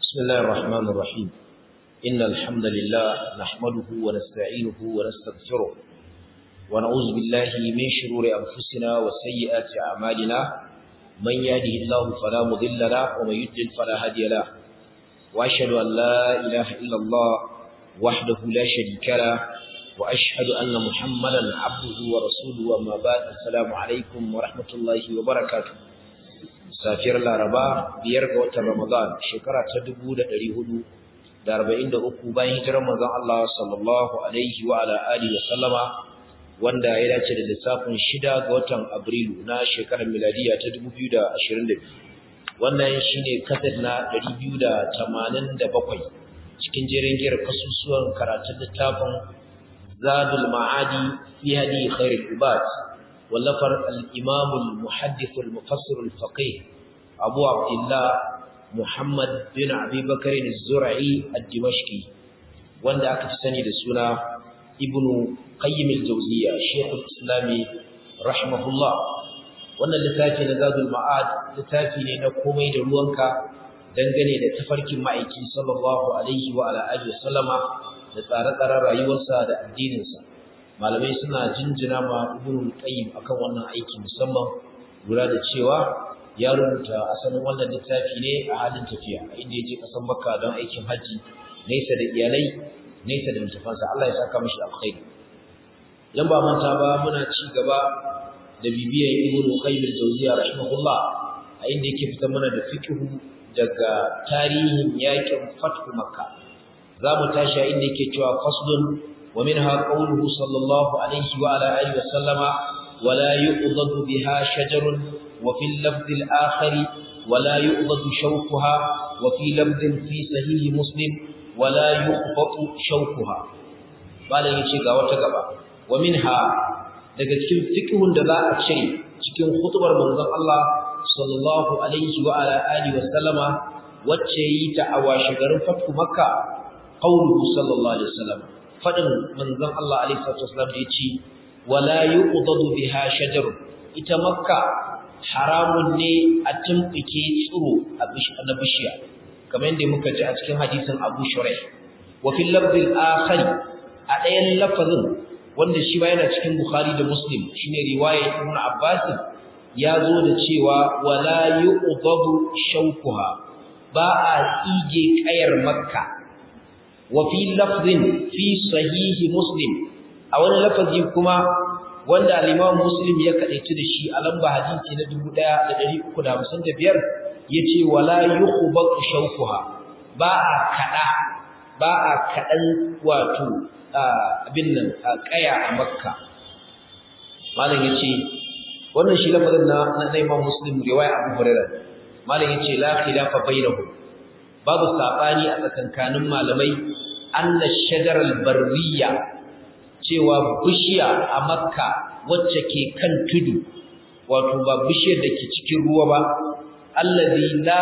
بسم الله الرحمن الرحيم إن الحمد لله نحمده ونستعينه ونستغفره ونعوذ بالله من شرور أنفسنا وسيئات أعمالنا من يهده الله فلا مضل له ومن يضلل فلا هادي له وأشهد أن لا إله إلا الله وحده لا شريك له وأشهد أن محمدا عبده ورسوله وما بعد السلام عليكم ورحمة الله وبركاته safiyar laraba biyar ga watan ramadan shekara ta dubu da ɗari hudu da arba'in da uku bayan hijirar manzon Allah sallallahu alaihi wa ala alihi wa sallama wanda ya dace da lissafin shida ga watan abrilu na shekarar miladiya ta dubu biyu da ashirin da biyu wannan shine kaset na ɗari biyu da tamanin da bakwai cikin jerin giyar kasusuwan karatun littafin zadul ma'adi fi hadi khairul ibad واللفر الإمام المحدث المفسر الفقيه أبو عبد الله محمد بن أبي بكر الزرعي الدمشقي وند أكتسني لسنة ابن قيم الجوزية شيخ الإسلام رحمه الله وأن لتافي نزاد المعاد لتافي لنقومي دلوانك dangane da tafarkin ma'aiki sallallahu alaihi wa ala alihi wasallama da tsare-tsaren rayuwarsa da addininsa malamai suna jinjina ma ibnul qayyim akan wannan aiki musamman lura da cewa ya rubuta asalin wannan littafi ne a halin tafiya inda ya je kasan makka don aikin haji nesa da iyalai nesa da mutufansa Allah ya saka mishi alkhairi dan ba manta ba muna ci gaba da bibiyan ibnul qayyim al-jawziyya rahimahullah a inda yake fitar mana da fiqhu daga tarihin yakin fathu makka za mu tashi a inda yake cewa faslun ومنها قوله صلى الله عليه وعلى آله وسلم ولا يؤضد بها شجر وفي اللفظ الآخر ولا يؤضد شوكها وفي لفظ في صحيح مسلم ولا يخبط شوكها قال يجي ga wata gaba ومنها daga cikin fiqhun da za a cire cikin hutubar manzon Allah sallallahu alaihi wa ala alihi wa sallama wacce yi ta a washigarin fathu makka qauluhu sallallahu alaihi wasallam fadin manzon Allah alaihi wasallam da yace wala yuqdadu biha shajar ita makka haramun ne a tumbike tsiro a na bishiya kamar yadda muka ji a cikin hadisin Abu Shuraih wa fil lafzil akhari a ɗayan lafazin wanda shi ba yana cikin Bukhari da Muslim shine riwaya Ibn Abbas ya zo da cewa wala yuqdadu shawkuha ba a tsige kayar makka وفي لفظ في صحيح مسلم a wani lafazi kuma wanda al-Imam Muslim ya kadaici da shi a lamba hadisi na 1355 yace wala yukhbatu shawkuha ba a kada ba a kadan wato abin nan kaya a Makka malam yace wannan shi lafazin na na Imam Muslim riwaya Abu Hurairah malam yace la khilafa bainahum babu sabani a tsakankanin malamai anna shajaral barriya cewa bishiya a makka wacce ke kan tudu wato ba bishiyar da ke cikin ruwa ba allazi la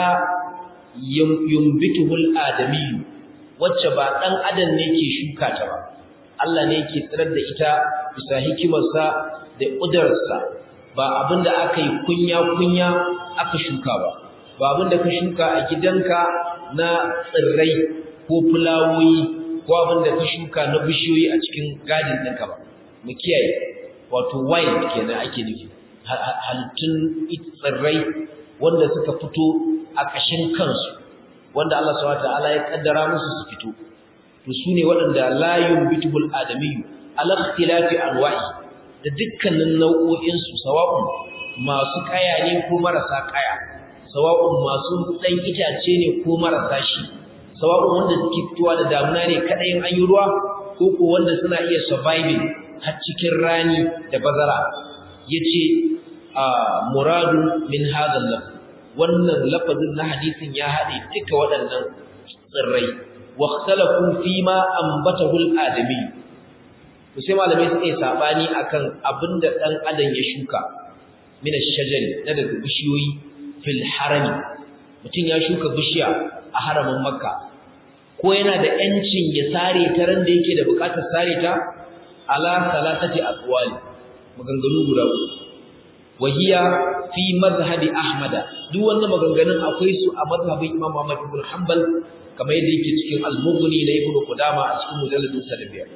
yumbituhul adami wacce ba dan adam ne ke shuka ta ba Allah ne ke tsirar da ita bisa hikimarsa da ƙudurarsa ba abinda aka yi kunya kunya aka shuka ba ba abinda ka shuka a gidanka na tsirrai ko fulawoyi ko abin da ka shuka na bishiyoyi a cikin gadin ɗinka ba mu kiyaye wato wild kenan ake nufi halittun tsirrai wanda suka fito a ƙashin kansu wanda Allah subhanahu wataala ya kaddara musu su fito to sune waɗanda la yumbitubul adamiyyu ala ikhtilafi anwa'i da dukkanin nau'o'in su sawa'un masu kaya ne ko marasa kaya sawa'un masu dan itace ne ko marasa shi sawa'un wanda suke fitowa da damuna ne kadai an yi ruwa ko ko wanda suna iya surviving har cikin rani da bazara yace a muradu min hadha lafz wannan lafazin na hadisin ya hade duka waɗannan tsirrai wa ikhtalafu fi ma ambatahu al-adami to sai malamai suka yi sabani akan abinda dan adam ya shuka min ash-shajari na daga bishiyoyi fil harami mutum ya shuka bishiya a haramin makka ko yana da yancin ya sare ta ran da yake da bukatar sare ta ala salatati aqwali maganganu guda uku wahiya fi mazhabi ahmad duk wannan maganganun akwai su a mazhabin imam ahmad ibn hanbal kamar yadda yake cikin al-mughni na ibn qudama a cikin mujalladin sa da biyar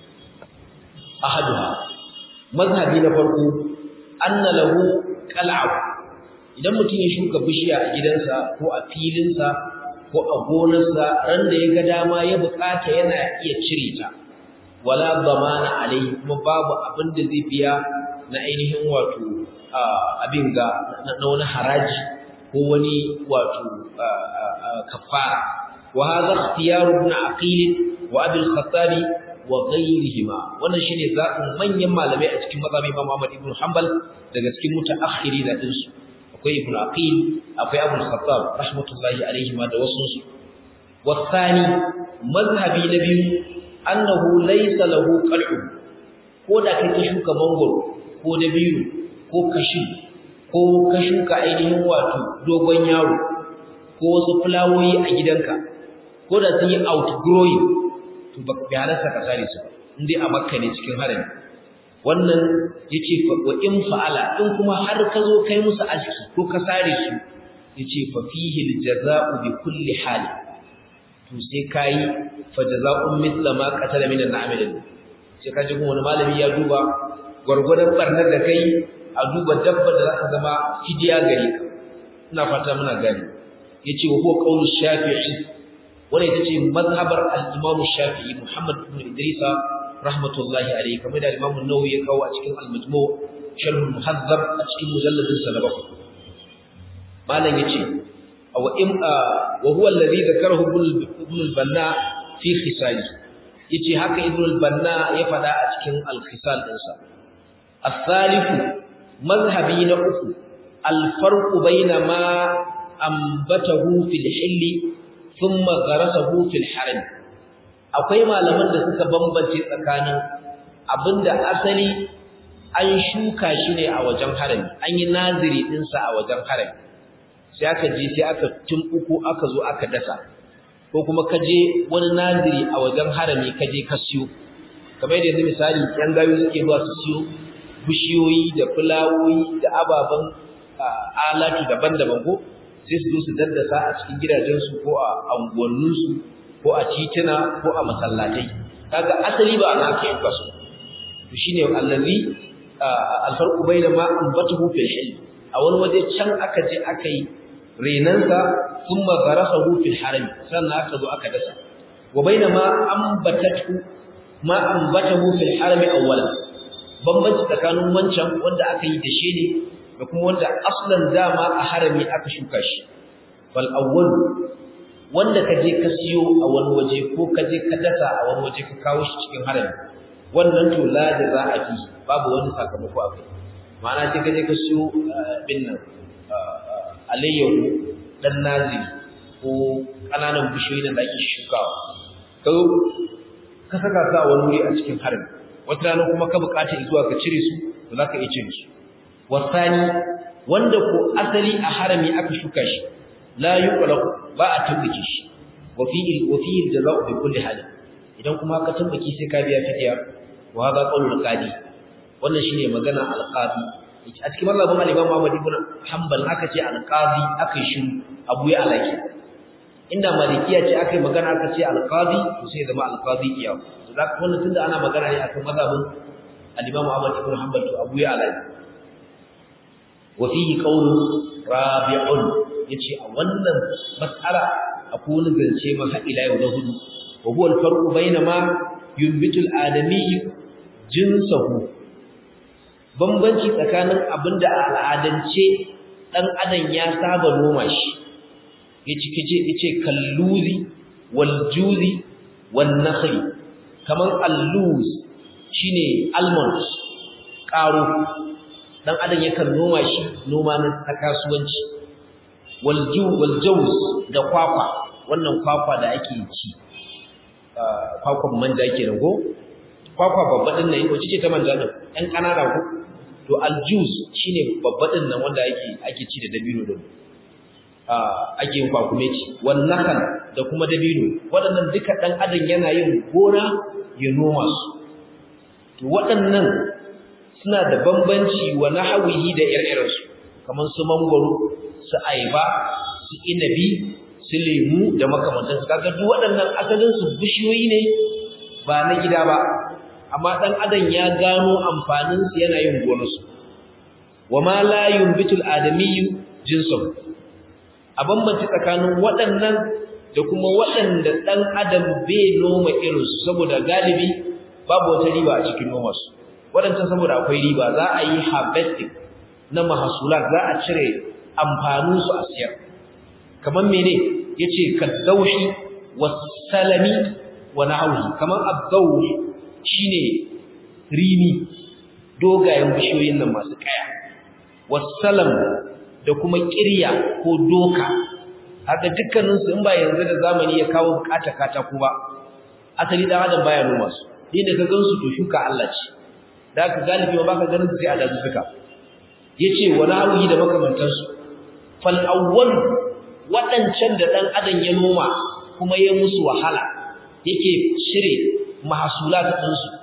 ahaduha mazhabi na farko anna lahu qal'ab idan mutum ya shuka bishiya a gidansa ko a filinsa ko a gonarsa ran da ya ga dama ya bukata yana iya cire ta wala zamana alai kuma babu abin da zai biya na ainihin wato abin ga na wani haraji ko wani wato kafara wa hadha ikhtiyar ibn aqil wa abi al-khattabi wa ghayrihima wannan shine zaɓin manyan malamai a cikin mazhabi Imam Ahmad ibn Hanbal daga cikin mutaakhirin din su akwai ibn aqil akwai abu al-khattab rahmatullahi alayhi ma da wasu su wasani mazhabi na biyu annahu laysa lahu qal'u ko da kake shuka mangoro ko dabiru ko kashi ko ka shuka ainihin wato dogon yaro ko wasu fulawoyi a gidanka ko da sun yi outgrowing to ba bi halarsa ka sare su indai a makka ne cikin harami wannan yace wa in fa'ala in kuma har ka zo kai musu aski ko ka sare su yace fa fihi aljaza'u bi kulli hal to sai kai fa jaza'un mithla ma qatala min al'amil sai ka ji kuma wani malami ya duba gurgurdan barnar da kai a duba dabba da zaka zama fidiya gare ka ina fata muna gani yace wa huwa qawlu shafi'i wannan ita ce mazhabar al-imam shafi'i muhammad ibn idrisa rahmatullahi alayhi kamar da Imam an-Nawawi ya kawo a cikin al-Majmu' sharh al-Muhazzab a cikin mujalladin sa na bakwai malam yace aw im wa huwa alladhi dhakarahu ibn al-Banna fi khisali yace haka ibn al-Banna ya fada a cikin al-Khisal din sa الثالث مذهبي na uku الفرق بين ما أنبته في الحل ثم غرسه في الحرم akwai malaman da suka bambance tsakanin abinda asali an shuka shi ne a wajen harami an yi naziri dinsa a wajen harami sai aka je sai aka tumbuko aka zo aka dasa ko kuma ka je wani naziri a wajen harami ka je ka siyo kamar yadda yanzu misali yan gayu suke zuwa su siyo bishiyoyi da fulawoyi da ababen alatu daban-daban ko sai su zo su daddasa a cikin gidajensu ko a anguwanninsu ko a tituna ko a masallatai kaga asali ba ana ake yanka su to shine allazi alfarqu bayna ma anbatuhu fil hilm a wani waje can aka je aka yi renansa thumma gharasahu fil haram sannan aka zo aka dasa wa bayna ma anbatatu ma anbatahu fil haram awwalan bambanci tsakanin wancan wanda aka yi dashe ne da kuma wanda aslan dama a harami aka shuka shi bal awwal wanda ka je ka siyo a wani waje ko ka je ka dasa a wani waje ka kawo shi cikin harami wannan to la da za a fi babu wani sakamako a kai ma'ana sai ka je ka siyo bin nan alayyahu dan naziri ko ƙananan bishiyoyi da ake shukawa ka ka saka su a wani wuri a cikin harami wata rana kuma ka bukata zuwa ka cire su to za ka iya cire su wasani wanda ko asali a harami aka shuka shi la yuqlaq ba a tumbuke shi wa fihi wa fihi jazaa'u bi kulli hal idan kuma ka tumbuke sai ka biya fidiya wa hada qawlul qadi wannan shine magana al-qadi a cikin mazhabin al-Imam Ahmad ibn Hanbal aka ce al-qadi aka yi shiru abu ya alaki inda malikiya ce aka yi magana aka ce al-qadi to sai zama al-qadi iya to zaka wannan tunda ana magana ne akan mazhabin al-Imam Ahmad ibn Hanbal to abu ya alaki wa fihi qawlun rabi'un yace a wannan mas'ala akwai wani zance ma har ila yau na hudu wa huwa al-farqu bayna ma yunbitu al-adami jinsahu bambanci tsakanin abinda a al'adance dan adam ya saba noma shi yace kace yace kalluzi wal juzi wan nakhli kaman alluz shine almond karo dan adam yakan noma shi noma na kasuwanci walju waljawz da kwakwa wannan kwakwa da ake ci kwakwan manja kenan ko kwakwa babba din nan wace ce ta manja din ɗan kanana ko to aljuz shine babba din nan wanda ake ake ci da dabino din ake yin kwakumeci wannan da kuma dabino waɗannan duka ɗan adam yana yin gona ya noma su to waɗannan suna da bambanci wa nahwihi da ire-irensu kamar su mangwaro su ayaba su inabi su lemu da makamantansu kaga duk waɗannan asalin su bishiyoyi ne ba na gida ba amma dan adam ya gano amfanin su yana yin gonarsu wama la yumbitul adamiyyu jinsun a bambanci tsakanin waɗannan da kuma waɗanda ɗan adam bai noma irinsu saboda galibi babu wata riba a cikin nomarsu waɗancan saboda akwai riba za a yi harvesting na mahasulat za a cire amfaninsu a siyar kamar mene ya ce kaddaushi wasalami wa na'auhi kamar abdaushi shine rini dogayen bishiyoyin nan masu kaya wasalam da kuma kirya ko doka haka dukkaninsu in ba yanzu da zamani ya kawo bukata katako ba asali dan adam baya noma su din da ka gansu to shuka Allah ce da ka galibi ba ka ganin su sai a dazu suka yace wani hawi da makamantansu fal awwal wadancan da dan adam ya noma kuma ya musu wahala yake shire mahsulat din su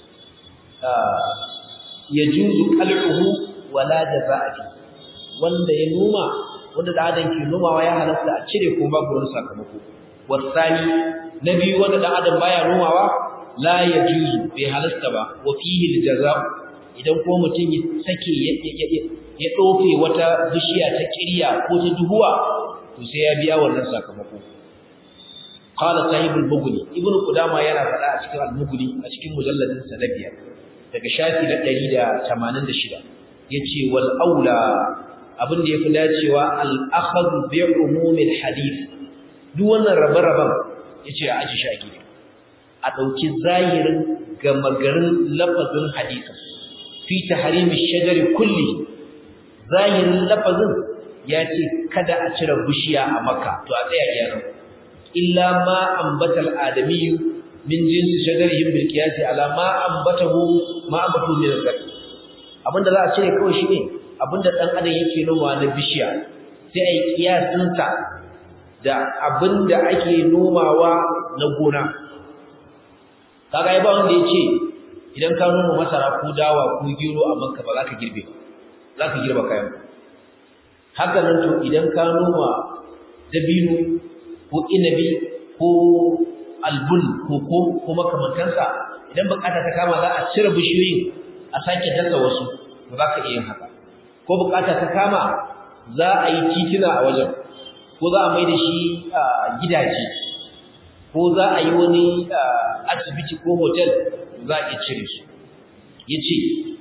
yajuzu qal'uhu wala jazaa'i wanda ya noma wanda da adam ke nomawa ya halatta a cire ko babu wani sakamako wasani na biyu wanda da adam baya nomawa la yajuzu bai halasta ba wa fihi aljazaa idan ko mutum ya sake ya dofe wata bishiya ta kirya ko ta duhuwa to sai ya biya wannan sakamako qala sahibul mughni ibnu qudama yana faɗa a cikin al-mughni a cikin mujalladin sa biyar daga shafi na 186 yace wal aula abin da yafi dacewa al-akhadhu bi umumil hadith duk wannan rabe-raben yace a aji shaki a dauki zahirin gamagarin lafazin hadisin fi tahrimi shajari kulli zahirin lafazin yace kada a cire bishiya a makka to a tsaya yana illa ma ambatal adamiyyu min jinsi shajarihim bil qiyasi ala ma ambatahu ma ambatu min al abinda za a cire kawai shine abinda dan adam yake noma na bishiya sai ai kiyasin sa da abinda ake nomawa na gona kaga ai ba wanda yace idan ka noma masara ko dawa ko gero a Makka ba za ka girbe za ka girba kayan haka nan to idan ka noma dabino ko inabi ko albun ko ko ko makamantansa idan bukata ta kama za a cire bishiyoyin a sake dasa wasu ba za ka iya yin haka ko bukata ta kama za a yi titina a wajen ko za a mai da shi gidaje ko za a yi wani asibiti ko hotel za a iya cire su ya ce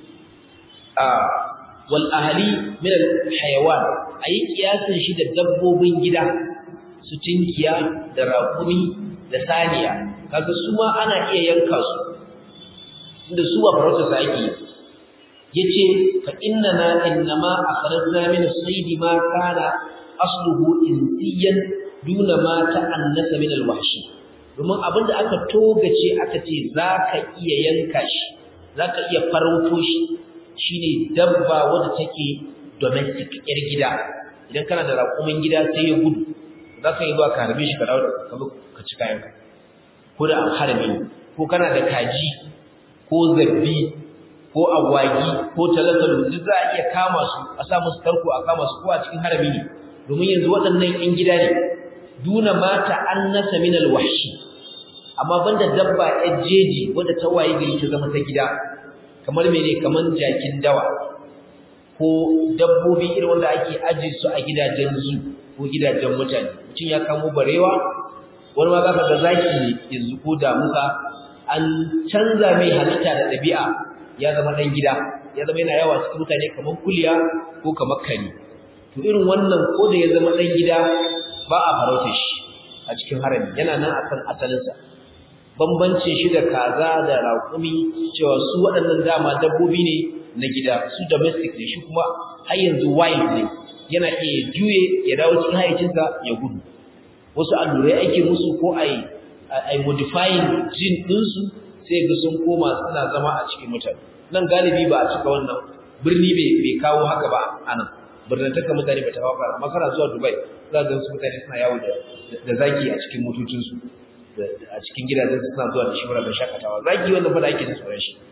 wal ahali min al hayawan a yi kiyasin shi da dabbobin gida su tinkiya da raƙumi da saniya kaga su ma ana iya yanka su inda su ba farauta sa ake yace fa innana innama akhrajna min as-sayd ma kana asluhu insiyan duna ma ta'annasa min al-wahshi domin abinda aka togace aka ce zaka iya yanka shi zaka iya farauto shi shine dabba wadda take domestic yar gida idan kana da raƙumin gida sai ya gudu zaka yi zuwa ka harbe shi ka dawo ka ci kayanka ko da harbi ko kana da kaji ko zabbi ko agwagi ko talatalu duk za a iya kama su a sa musu tarko a kama su ko a cikin harami ne domin yanzu waɗannan ƴan gida ne duna mata annasa min alwahshi amma banda dabba ƴar jeji wadda ta waye gari ta zama ta gida kamar mene kamar jakin dawa ko dabbobi irin wanda ake aje su a gidajen zu ko gidajen mutane mutum ya kamo barewa wani ma za ka ga zaki ne yanzu ko damusa an canza mai halitta da ɗabi'a ya zama ɗan gida ya zama yana yawa cikin mutane kamar kuliya ko kamar kari to irin wannan ko da ya zama ɗan gida ba a farauta shi a cikin harami yana nan akan asalinsa bambancin shi da kaza da raƙumi cewa su waɗannan dama dabbobi ne na gida su domestic ne shi kuma har yanzu wild ne yana iya juye ya dawo cikin hayyacinsa ya gudu wasu allurai ake musu ko a yi modifying jin ɗinsu sai ga sun koma suna zama a cikin mutane nan galibi ba a cika wannan birni bai kawo haka ba a nan birnantaka mutane ba ta kawo fara makara zuwa dubai za ga su mutane suna yawo da zaki a cikin motocinsu a cikin gidajen suna zuwa da shi wuraren shakatawa zaki wanda fada ake da tsoron shi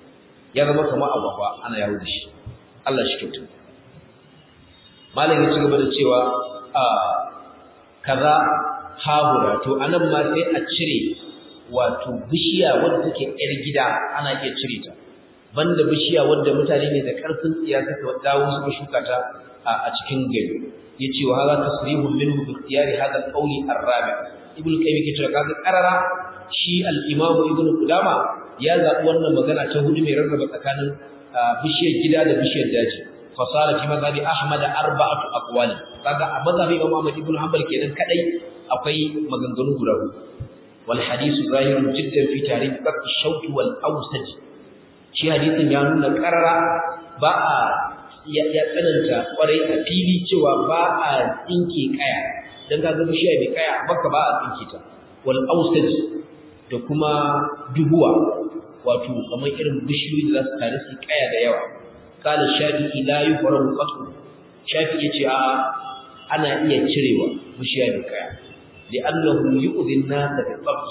ya zama kamar agwagwa ana yawo da shi Allah shi kyautu malam ya ci gaba da cewa a kaza hahura to anan ma sai a cire wato bishiya wadda take yar gida ana iya cire ta banda bishiya wadda mutane ne da karfin tsiya suka dawo suka shuka ta a cikin gari yace wa hadha tasrihun minhu bi ikhtiyari hadha al-qawli ar-rabi ibn qayyim ke cewa kaga qarara shi al-imam ibn qudama ya zabi wannan magana ta hudu mai rarraba tsakanin bishiyar gida da bishiyar daji fasara fi mazhabi ahmad arba'atu aqwali kaga a mazhabi imam ahmad ibn hanbal kenan kadai akwai maganganu guda hudu wal hadithu zahirun jiddan fi tarikh qat ash-shawt wal awsaj shi hadisin ya nuna qarara ba a ya tsananta kwarai a fili cewa ba a tsinke kaya dan kaga bishiya bai kaya baka ba a tsinke ta wal awsaj da kuma duhuwa wato kamar irin bishiyoyi da za su tare su kaya da yawa kala shafi'i la yuhramu qatl shafi'i yace a ana iya cirewa bishiya da kaya li'annahu yu'dhi an-nas bi qabs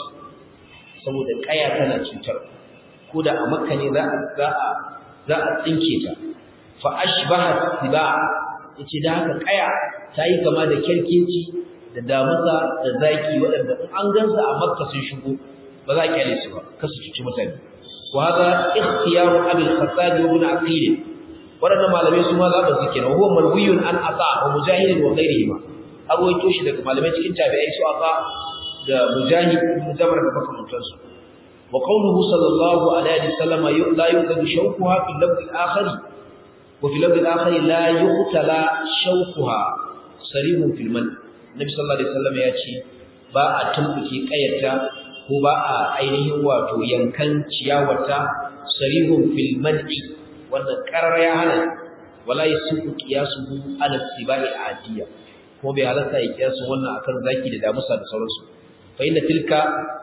saboda kaya tana cutar ko da a makka ne za a za a za a tsinke ta fa ashbaha siba yace da haka kaya tayi kama da kerkeci da damusa da zaki waɗanda in an gansa a makka sun shigo ba za a kyale su ba kasu cuci mutane wa hada ikhtiyaru abi al-khattab ibn aqil waɗannan malamai su ma za ba su kenan huwa marwiyun an ata wa mujahid wa ghairihi ma arwaito shi daga malamai cikin tabi'ai su ata da mujahid ibn jabr da makamantan su wa qawluhu sallallahu alaihi wasallam la yuqadu shawquha fi al-lafz al-akhir wa fi al-lafz al-akhir la yuqtala shawquha sarihun fil man nabi sallallahu alaihi wasallam ya ce ba a tumbuke kayarta ko ba a ainihin wato yankan ciyawarta sarihun fil man'i wannan karar ya hana wala yasuku qiyasuhu ala sibai adiya ko bai halatta ya kiyasu wannan akan zaki da damusa da sauransu fa inna tilka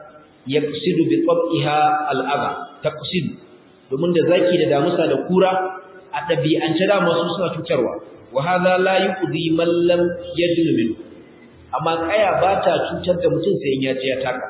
yaqsidu bi tab'iha al-adha taqsid domin da zaki da damusa da kura a dabi'ance da masu suna cutarwa wa hadha la yuqdi man lam yadlu min amma kaya ba ta cutar da mutum sai in ya ji ya taka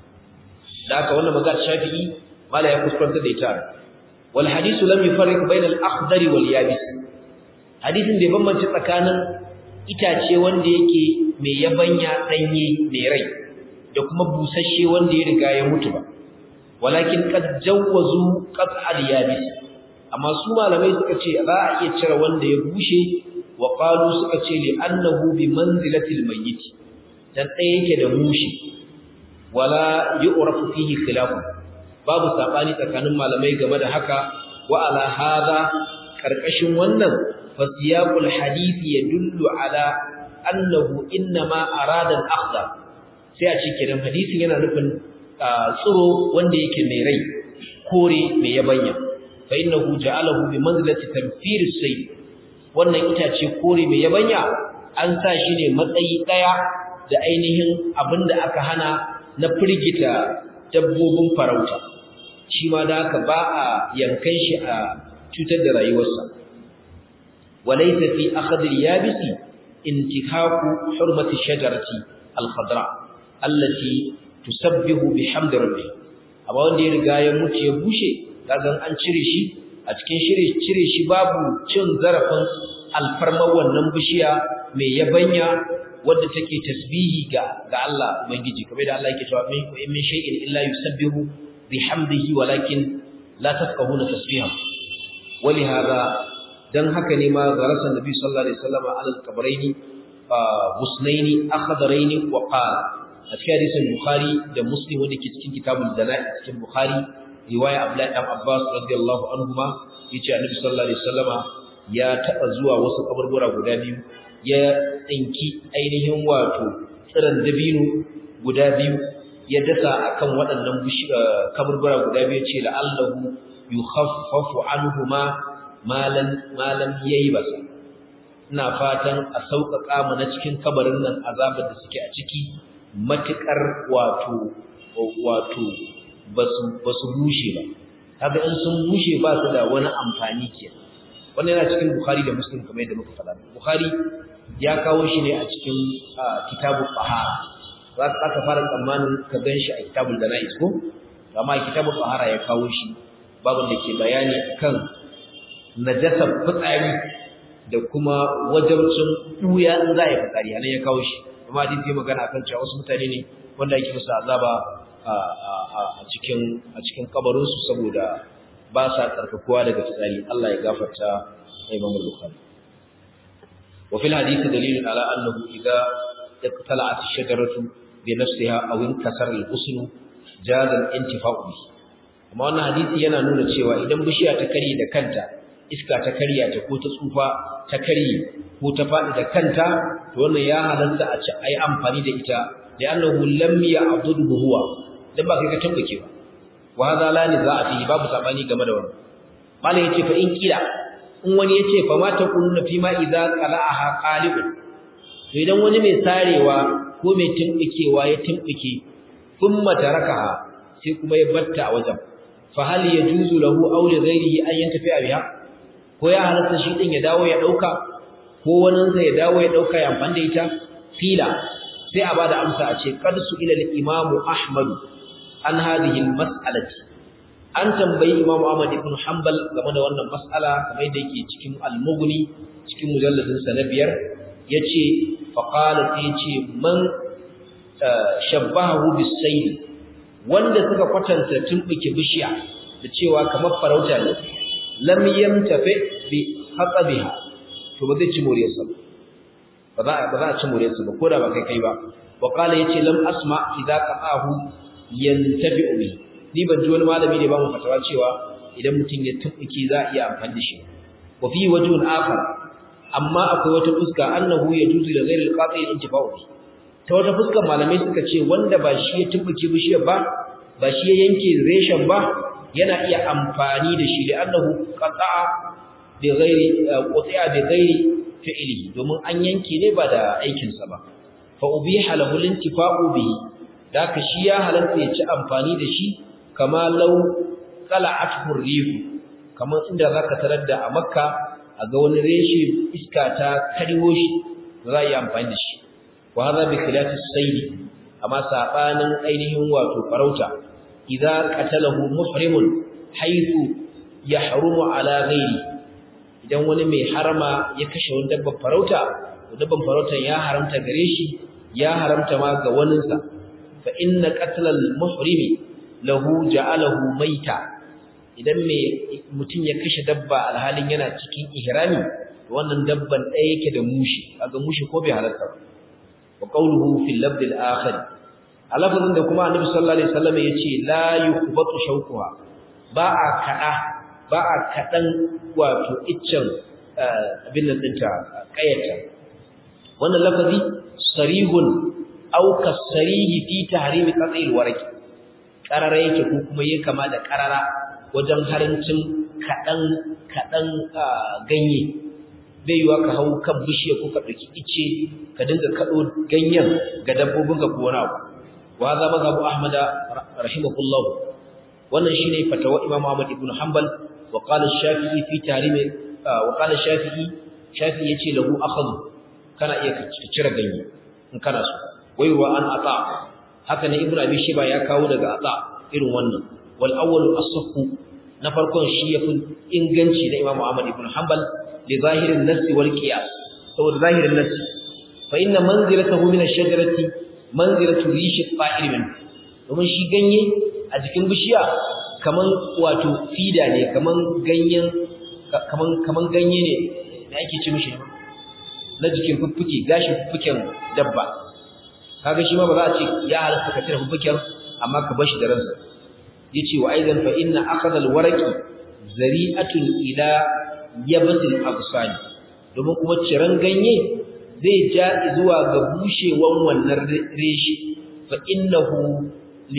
da haka wannan magana shafi'i mala ya kuskanta da ita wal hadithu lam yufarriq bayna al akhdari wal yabis hadisin bai bambance tsakanin itace wanda yake mai yabanya danye mai rai da kuma busasshe wanda ya riga ya mutu ba walakin qad jawwazu qat al yabis amma su malamai suka ce za a iya cire wanda ya bushe wa qalu suka ce li annahu bi manzilati al mayyit dan ɗaya yake da mushi wala yu'rafu fihi khilaf babu sabani tsakanin malamai game da haka wa ala hada karkashin wannan fasiyaqul hadisi yadullu ala annahu inma arada al-akhdar sai a cikin hadisin yana nufin tsiro wanda yake mai rai kore mai yabanya fa innahu ja'alahu bi manzilati tanfir as-sayl wannan itace kore mai yabanya an sa shi ne matsayi daya da ainihin abinda aka hana na firgita dabbobin farauta shi ma da haka ba a yankan shi a cutar da rayuwarsa walaysa fi akhd al-yabisi intikaku hurmati shajarati al-khadra allati tusabbihu bihamdi rabbih amma wanda ya riga ya mutu ya bushe kaga an cire shi a cikin shire cire shi babu cin zarafin alfarmar wannan bishiya mai yabanya wadda take tasbihi ga ga Allah ubangiji kamar da Allah yake cewa min min shay'in illa yusabbihu bihamdihi walakin la tafqahuna tasbihahu ولهذا dan haka ne ma garasa nabi sallallahu alaihi wasallam alal qabraini husnaini akhdaraini wa qala a cikin hadisin bukhari da muslim wanda ke cikin kitabul jana'i cikin bukhari riwaya abdullahi ibn abbas radiyallahu anhuma yace annabi sallallahu alaihi wasallama ya taba zuwa wasu kaburbura guda biyu ya tsinki ainihin wato tsiran dabino guda biyu ya dasa akan waɗannan kaburbura guda biyu ce la'allahu yukhaffafu anhuma malan malam yayi basa ina fatan a sauƙaƙa mu na cikin kabarin nan azabar da suke a ciki matukar wato wato basu basu bushe ba kaga in sun bushe ba su da wani amfani ke wannan yana cikin bukhari da muslim kamar yadda muka faɗa bukhari ya kawo shi ne a cikin kitabul tahara za ka fara tsammanin ka gan shi a kitabul janaiz ko amma kitabul tahara ya kawo shi babun da ke bayani kan najasar fitsari da kuma wajabcin duya in za a yi fitsari anan ya kawo shi amma hadisi ya magana akan cewa wasu mutane ne wanda yake musu azaba a cikin a cikin kabarin su saboda ba sa tsarkakuwa daga fitsari Allah ya gafarta Imam Bukhari wa fil hadisi dalilun ala annahu idza iqtala'at ash-shajaratu bi nafsiha aw inkasara al-husn jaza al-intifa'u bihi amma wannan hadisi yana nuna cewa idan bishiya ta kare da kanta iska ta karya ta ko ta tsufa ta karye ko ta faɗi da kanta to wannan ya halatta a ci ai amfani da ita da annahu lam ya'dudu huwa dan ba kai ka tambake ba wa hadha la niza'a fihi babu sabani game da wannan malai yace fa in kila in wani yace fa ma taquluna fi ma idza qala'aha qalibun to idan wani mai sarewa ko mai timbikewa ya timbike thumma tarakaha sai kuma ya batta a wajen fa hal yajuzu lahu aw li ghayrihi an yantafi biha ko ya halatta shi din ya dawo ya dauka ko wani sa ya dawo ya dauka ya amfani da ita fila sai a bada amsa a ce qad su ila al-imam ahmad an hadhihi al-mas'alati an tambayi imam ahmad ibn hanbal game da wannan mas'ala kamar yadda yake cikin al-mughni cikin mujalladin sa na biyar yace fa qala sai yace man shabbahu bis-sayd wanda suka kwatanta tumbuke bishiya da cewa kamar farauta ne lam yamtafi bi haqabiha to ba zai ci moriyarsa ba za ba za a ci moriyarsa ba koda ba kai kai ba wa qala yace lam asma idza qa'ahu yantafi bi ni ban ji wani malami ne ba mu fatawa cewa idan mutum ya tumbuke za a iya amfani da shi wa fi wajhun akhar amma akwai wata fuska annahu yajuzu li ghayri al-qati' intifa'u bi ta wata fuskar malamai suka ce wanda ba shi ya tumbuke bishiyar ba ba shi ya yanke reshen ba yana iya amfani da shi li'annahu qata'a bi ghairi qati'a bi ghairi fi'lihi domin an yanke ne ba da aikin sa ba fa ubiha lahu lintifa'u bihi daka shi ya halatta ya ci amfani da shi kama law qala'athu ar-rih kamar inda zaka tarar da a makka a ga wani reshe iska ta kariwo shi za yi amfani da shi wa hadha bi khilafi as-sayd amma sabanin ainihin wato farauta idza qatalahu muhrimun haythu yahrumu ala ghairi idan wani mai harama ya kashe wani dabban farauta dabban farautan ya haramta gare shi ya haramta ma ga waninsa fa inna qatlal muhrimi lahu ja'alahu maita idan mai mutum ya kashe dabba alhalin yana cikin ihrami wannan dabban ɗaya yake da mushi kaga mushi ko bai halarta ba wa qawluhu fil labd al akhir a lafazin da kuma annabi sallallahu alaihi wasallam yace la yukhbatu shawquha ba a kada ba a kadan wato iccen abin nan dinta kayata wannan lafazi sarihun aw kasarihi fi tahrim qat'il warqi qarara yake ko kuma yake kama da qarara wajen harincin kadan kadan ganye bai yiwa ka hau kan bishiya ko ka dauki ice ka dinga kado ganyen ga dabbobin ka ko wani abu wa za mazhabu ahmad rahimahullah wannan shine fatawa imam ahmad ibn hanbal wa qala shafi'i fi tahrim wa qala shafi'i shafi'i yace lahu akhadhu kana iya cire ganye in kana so waiwa an ata haka ne ibnu abi shiba ya kawo daga ata irin wannan wal awwal as-sahhu na farkon shi yafi inganci da imam ahmad ibn hanbal li zahirin nass wal qiyas saboda zahirin nass fa inna manzilatahu min ash-shajarati manzilatu rishi fa'il min domin shi ganye a jikin bishiya kaman wato fida ne kaman ganyen kaman kaman ganye ne da ake ci mishi na jikin fuffuke gashin fuffuken dabba kaga shi ma ba za a ce ya halatta ka cire fuffuken amma ka bar shi da ransa yace wa aidan fa inna akhadha alwaraqi zari'atun ila yabatil absani domin kuma ciran ganye zai ja zuwa ga bushewan wannan reshi fa innahu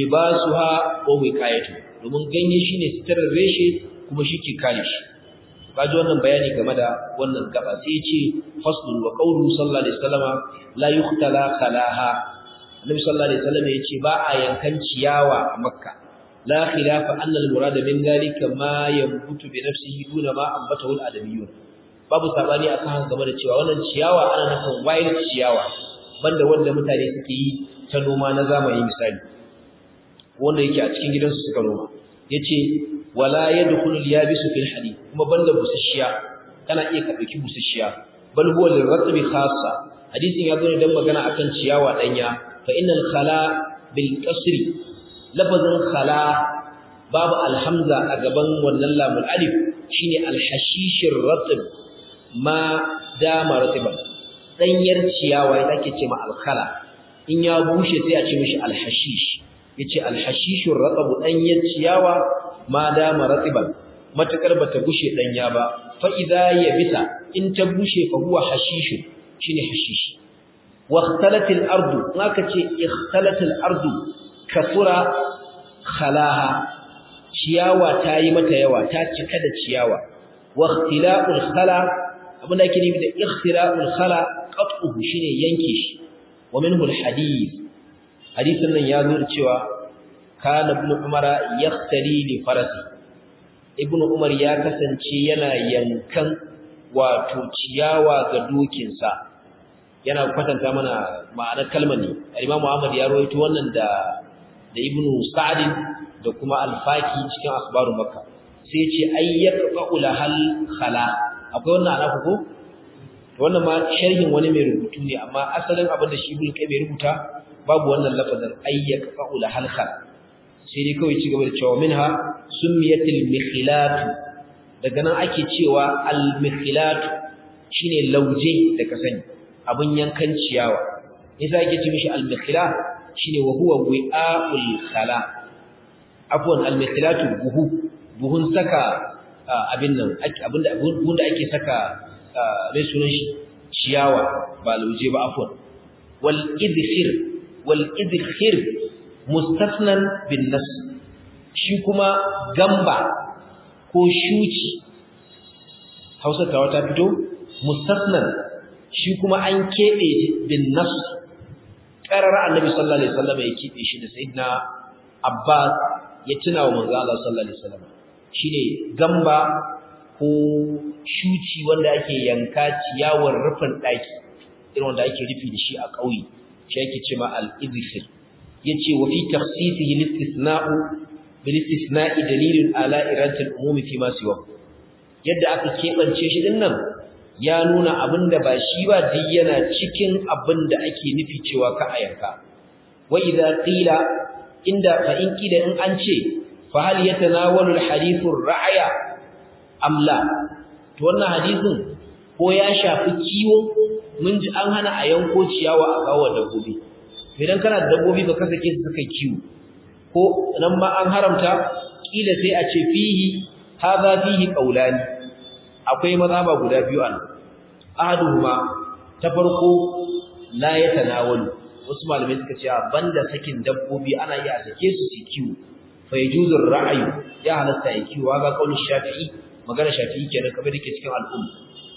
libasuha wa wiqayatu domin ganye shine sitarar reshe kuma shi ke kare shi kaji wannan bayani game da wannan gaba sai ce faslun wa qawlu sallallahu alaihi wasallama la yuhtala khalaha annabi sallallahu alaihi wasallam yace ba a yankan ciyawa a makka la khilafa anna al murad min dalika ma yanbutu bi nafsihi duna ma ambatahu al adamiyun babu sabani akan game da cewa wannan ciyawa ana nufin wild ciyawa banda wanda mutane suke yi ta noma na zamani misali wanda yake a cikin gidansu suka noma yace wala yadkhulu al-yabisu fil hadith kuma banda busasshiya kana iya ka dauki busasshiya bal huwa lirratbi khassa hadisin ya zo ne dan magana akan ciyawa danya fa innal khala bil kasri lafazin khala babu alhamza a gaban wannan lamul alif shine alhashishir ratib ma dama ratiban danyar ciyawa ita ake ce ma alkhala in ya bushe sai a ce mishi alhashish yace alhashishur ratab danyar ciyawa ma dama ratiban matakar bata bushe danya ba fa idza yabisa in ta bushe fa huwa hashish shine hashish wa ikhtalatil ardu naka ce ikhtalatil ardu kasura khalaha ciyawa ta yi mata yawa ta cika da ciyawa wa ikhtila'ul khala abin da ake nufi da ikhtila'ul khala qat'uhu shine yanke shi wa minhu alhadith hadisin nan ya zo da cewa kana ibn umara yakhtali li farasi ibn umar ya kasance yana yankan wato ciyawa ga dokinsa yana kwatanta mana ma'anar kalmar ne al-imamu ahmad ya rawaito wannan da da ibn sa'd da kuma al-faki cikin akhbaru makka sai ce ayyaqa'u lahal khala akwai wannan ana ko wannan ma sharhin wani mai rubutu ne amma asalin abin da shi bulkai mai rubuta babu wannan lafazin ayyaqa'u lahal khala sai dai kawai cigaba da cewa minha summiyatil mikhilat daga nan ake cewa al mikhilat shine lauje da ka sani abin yankan ciyawa yasa ake ce mishi al mikhilat shine wa huwa wi'aul khala afwan al mikhilatu buhu buhun saka abin nan abinda buhun da ake saka mai sunan shi ciyawa ba lauje ba afwan wal idkhir wal idkhir mustasnan bin nas shi kuma gamba ko shuci Hausa ta wata fito mustasnan shi kuma an kebe bin nas qarar annabi sallallahu alaihi wasallam ya kebe shi da sayyidina Abbas ya tuna wa manzo Allah sallallahu alaihi wasallam shine gamba ko shuci wanda ake yanka ciyawar rufin daki irin wanda ake rufi da shi a ƙauye shi ake cewa al-idkhir yace wa fi takhsisihi al-istithna'u bil istithna'i dalilun ala iradatil umumi fi ma siwa yadda aka kebance shi din nan ya nuna abinda ba shi ba duk yana cikin abinda ake nufi cewa ka ayanka wa idza qila inda fa in kida in an ce fa hal yatanawalu al-hadithu ar-ra'ya am la to wannan hadisin ko ya shafi kiwo mun ji an hana a yanko ciyawa a kawo dabbobi idan kana da dabbobi ba ka sake su suka kiwo ko nan ma an haramta kila sai a ce fihi hadha fihi qawlani akwai mazhaba guda biyu an ahaduhuma ta farko la yatanawalu wasu malamai suka ce banda sakin dabbobi ana iya sake su su kiwo fa yajuzu ra'ayu ya halatta ya kiwo ga kaulin shafi'i magana shafi'i kenan kamar dake cikin al'umma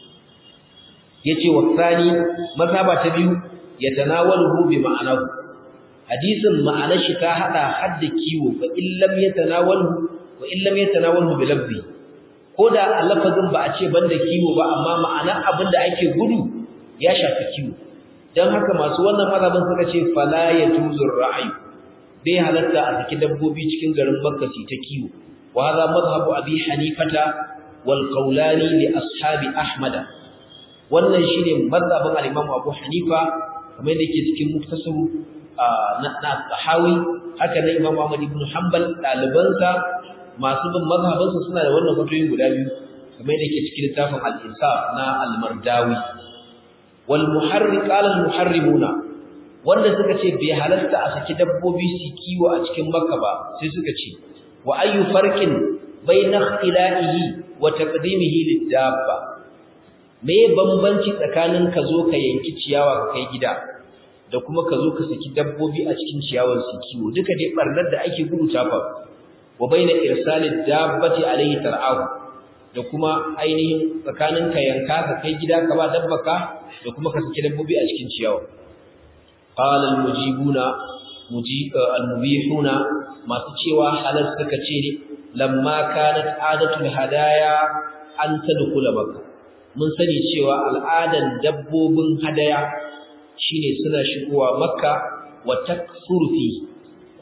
yace wa tsani mazhaba ta biyu yatanawaluhu bi ma'anahu hadisin ma'anar shi ta hada hadda kiwo fa illam yatanawalhu wa illam yatanawalhu bi lafzi koda lafazin ba a ce banda kiwo ba amma ma'anar abin da ake gudu ya shafi kiwo dan haka masu wannan mazhabin suka ce fala yatuzur ra'ayi bai halatta a saki dabbobi cikin garin Makka su ta kiwo wa hadha madhhabu abi hanifata wal qawlani li ashabi ahmada wannan shine mazhabin al-imam abu hanifa kamar yadda yake cikin muktasaru na sahawi haka nan Imam Ahmad ibn Hanbal dalibansa masu bin mazhabansa suna da wannan fatoyin guda biyu kamar yadda yake cikin littafin al-Insaf na al-Mardawi wal muharriq qala al-muharrimuna wanda suka ce bai halarta a saki dabbobi su kiwo a cikin Makka ba sai suka ce wa ayyu farqin bayna ikhtila'ihi wa taqdimihi lid-dabba me bambanci tsakanin ka zo ka yanki ciyawa ka kai gida da kuma ka zo ka saki dabbobi a cikin ciyawar su kiwo duka dai barnar da ake gudu ta fa wa baina irsalid dabbati alayhi tar'ahu da kuma ainihin tsakanin ka yanka ka kai gida ka ba dabbaka da kuma ka saki dabbobi a cikin ciyawa qala al mujibuna al mubihuna masu cewa halal suka ce ne lamma kanat adatul hadaya an tadkhula makka mun sani cewa al'adan dabbobin hadaya shine suna shigowa makka wa taksuru fi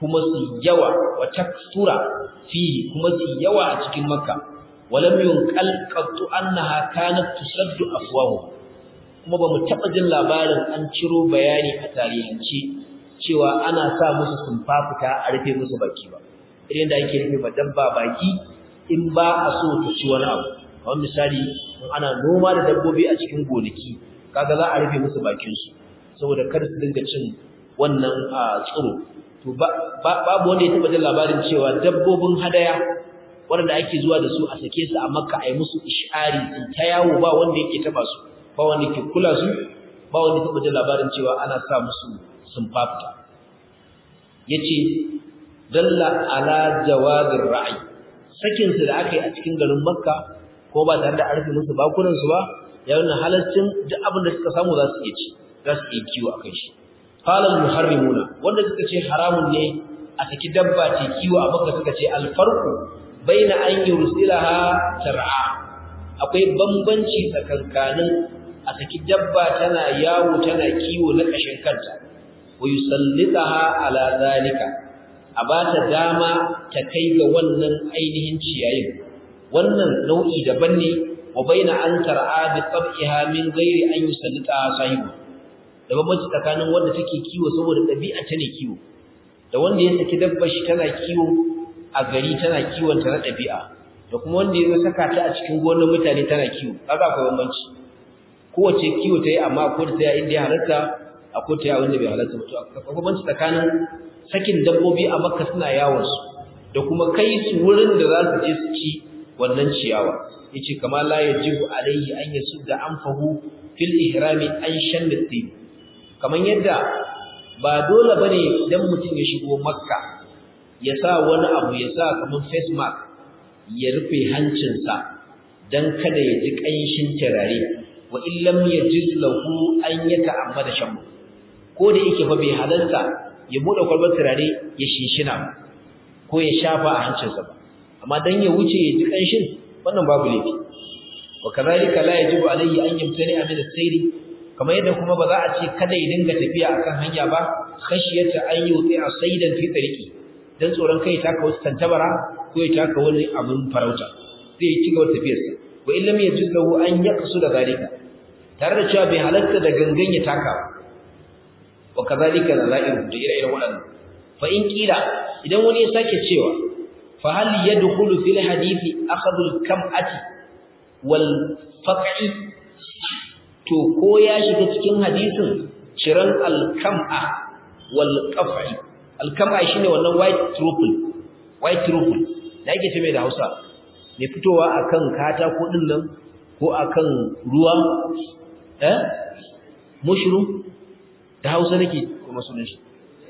kuma su yawa wa takthura fi kuma su yawa a cikin makka walam yunqal qattu annaha kanat tusaddu afwahu kuma bamu taba jin labarin an ciro bayani a tarihance cewa ana sa musu sumfafuta a rufe musu baki ba irin da ake rufe dabba baki in ba a so ta ci wani abu kamar misali in ana noma da dabbobi a cikin gonaki kaga za a rufe musu bakin su saboda kar su dinga cin wannan tsiro to babu wanda ya taba jin labarin cewa dabbobin hadaya wanda ake zuwa da su a sake su a makka a yi musu ishari su ta yawo ba wanda yake taba su ba wanda ke kula su ba wanda ya taba jin labarin cewa ana sa musu sumfafta yace dalla ala jawazir ra'i sakin su da aka yi a cikin garin makka ko ba tare da arfi musu bakunan su ba ya nuna halaccin duk abin da suka samu za su iya ci za su iya kiwo akan shi qala al muharrimuna wanda suka ce haramun ne a saki dabba ce kiwo a makka suka ce al farqu baina an yursilaha tar'a akwai bambanci tsakankanin a saki dabba tana yawo tana kiwo na kashin kanta wa yusallitaha ala zalika a ba ta dama ta kai ga wannan ainihin ciyayin wannan nau'i daban ne wa baina an tar'a bi tab'iha min ghairi an yusallita sahibu da bambanci tsakanin wanda take kiwo saboda dabi'a ta ne kiwo da wanda ya saki dabbar shi tana kiwo a gari tana kiwon ta na dabi'a da kuma wanda ya saka ta a cikin gonar mutane tana kiwo kaga akwai bambanci kowace kiwo ta yi amma ko ta yi inda ya halatta akwai ta yi wanda bai halatta ba to akwai bambanci tsakanin sakin dabbobi a makka suna yawon su da kuma kai su wurin da za su je su ci wannan ciyawa yace kama la yajibu alayhi an yasudda anfahu fil ihrami an shanna tin kaman yadda ba dole bane idan mutum ya shigo makka ya sa wani abu ya sa kaman face mask ya rufe hancinsa dan kada ya ji kanshin turare wa illam yajiz lahu an yata'ammada shammu ko da yake fa bai halarta ya bude kwalbar turare ya shinshina ko ya shafa a hancinsa ba amma dan ya wuce ya ji kanshin wannan babu laifi wa kadhalika la yajibu alayhi an yamtani min as-sayri kamar yadda kuma ba za a ce kada ya dinga tafiya akan hanya ba khashiyata an yuti asaidan fi tariqi dan tsoron kai ta ka wasu tantabara ko ya taka wani abun farauta sai ya ci gaba tafiyarsa wa illam yajuz lahu an yaqsu da zalika tare da cewa bai halatta da gangan ya taka ba wa kadhalika nazairu da ire-iren waɗannan fa in kila idan wani ya sake cewa fa hal yadkhulu fil hadithi akhadhu al-kam'ati wal faq'i to ko ya shiga cikin hadisin ciran al-kam'a wal qaf'i al-kam'a shine wannan white truffle white truffle da yake ce mai da Hausa ne fitowa akan katako din nan ko akan ruwa eh mushroom da Hausa nake kuma sunan shi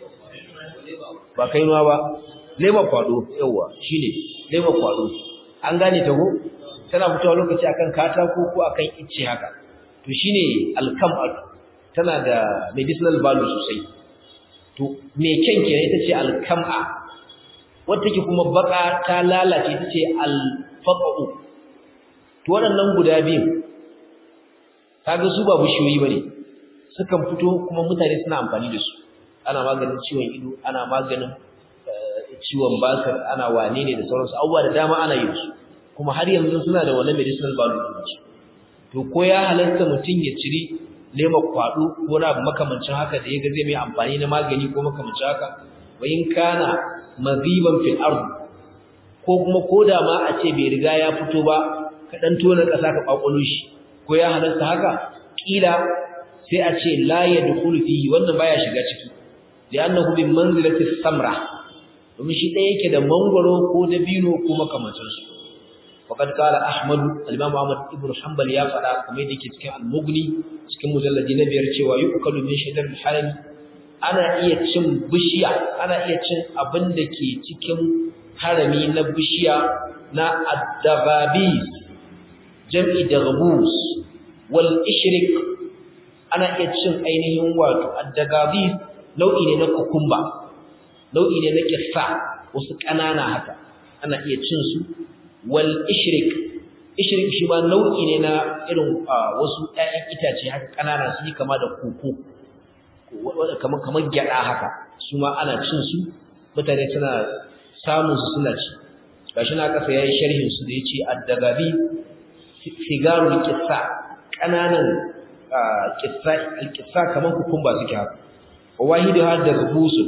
ba kainuwa ba lema kwado yawa shine lema kwado an gane ta go tana fitowa lokaci akan katako ko akan icce haka to shine alkam tana da medicinal value sosai to me kyan kenan ita ce alkam'a wanda take kuma baka ta lalace ita ce alfaqu to waɗannan guda biyu kaga su ba bishiyoyi bane sukan fito kuma mutane suna amfani da su ana maganin ciwon ido ana maganin ciwon basir ana wane ne da sauransu abubuwa da dama ana yi su kuma har yanzu suna da wani medicinal value to ko ya halarta mutum ya ciri lema kwado ko na makamancin haka da yaga zai mai amfani na magani ko makamancin haka wa in kana maziban fil ard ko kuma koda ma a ce bai riga ya fito ba ka dan tona kasa ka kwakwalo shi ko ya halarta haka kila sai a ce la yadkhulu fihi wannan baya shiga ciki li'annahu bi manzilati samra domin shi ɗaya yake da mangwaro ko dabino ko makamancin su faqad qala ahmad al-imam ahmad ibn hanbal ya fada kamar yadda yake cikin al-mughni cikin mujalladi na biyar cewa yukalu min shajar al-haram ana iya cin bishiya ana iya cin abin da ke cikin harami na bishiya na ad-dababis jam'i daghbus wal ishrik ana iya cin ainihin wato ad-dababis nau'i ne na kukumba nau'i ne na kissa wasu ƙanana haka ana iya cin su wal ishrik ishrik shi ba nau'i ne na irin wasu ƴaƴan itace haka ƙanana su yi kama da koko kamar kamar gyada haka su ma ana cin su mutane suna samun su suna ci gashi na kasa yayi sharhin su da yace ad-dagabi sigarul qissa kananan qissa al-qissa kaman kukumba suke haka wahidu hadda rubusul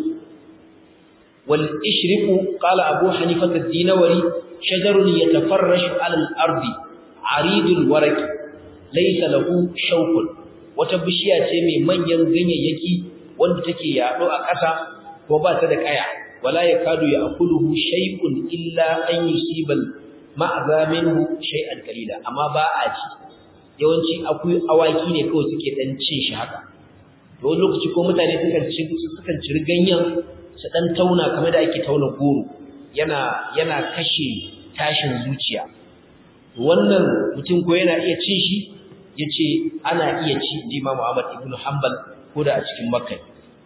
wal ishriqu qala abu hanifa ad-dinawari shajarun yatafarrashu 'ala al-ardi 'aridul waraq laysa lahu shawkun wata bishiya ce mai manyan ganyayyaki wanda take yaɗo a ƙasa ko ba ta da ƙaya wala yakadu ya'kuluhu shay'un illa an yusibal ma'za minhu shay'an qalila amma ba a ci yawanci akwai awaki ne kawai suke dan cin shi haka to wani lokaci ko mutane sukan ci sukan ci ganyen su dan tauna kamar da ake tauna goro yana yana kashe tashin zuciya wannan mutum ko yana iya cin shi yace ana iya ci Imam Ahmad ibn Hanbal ko da a cikin Makka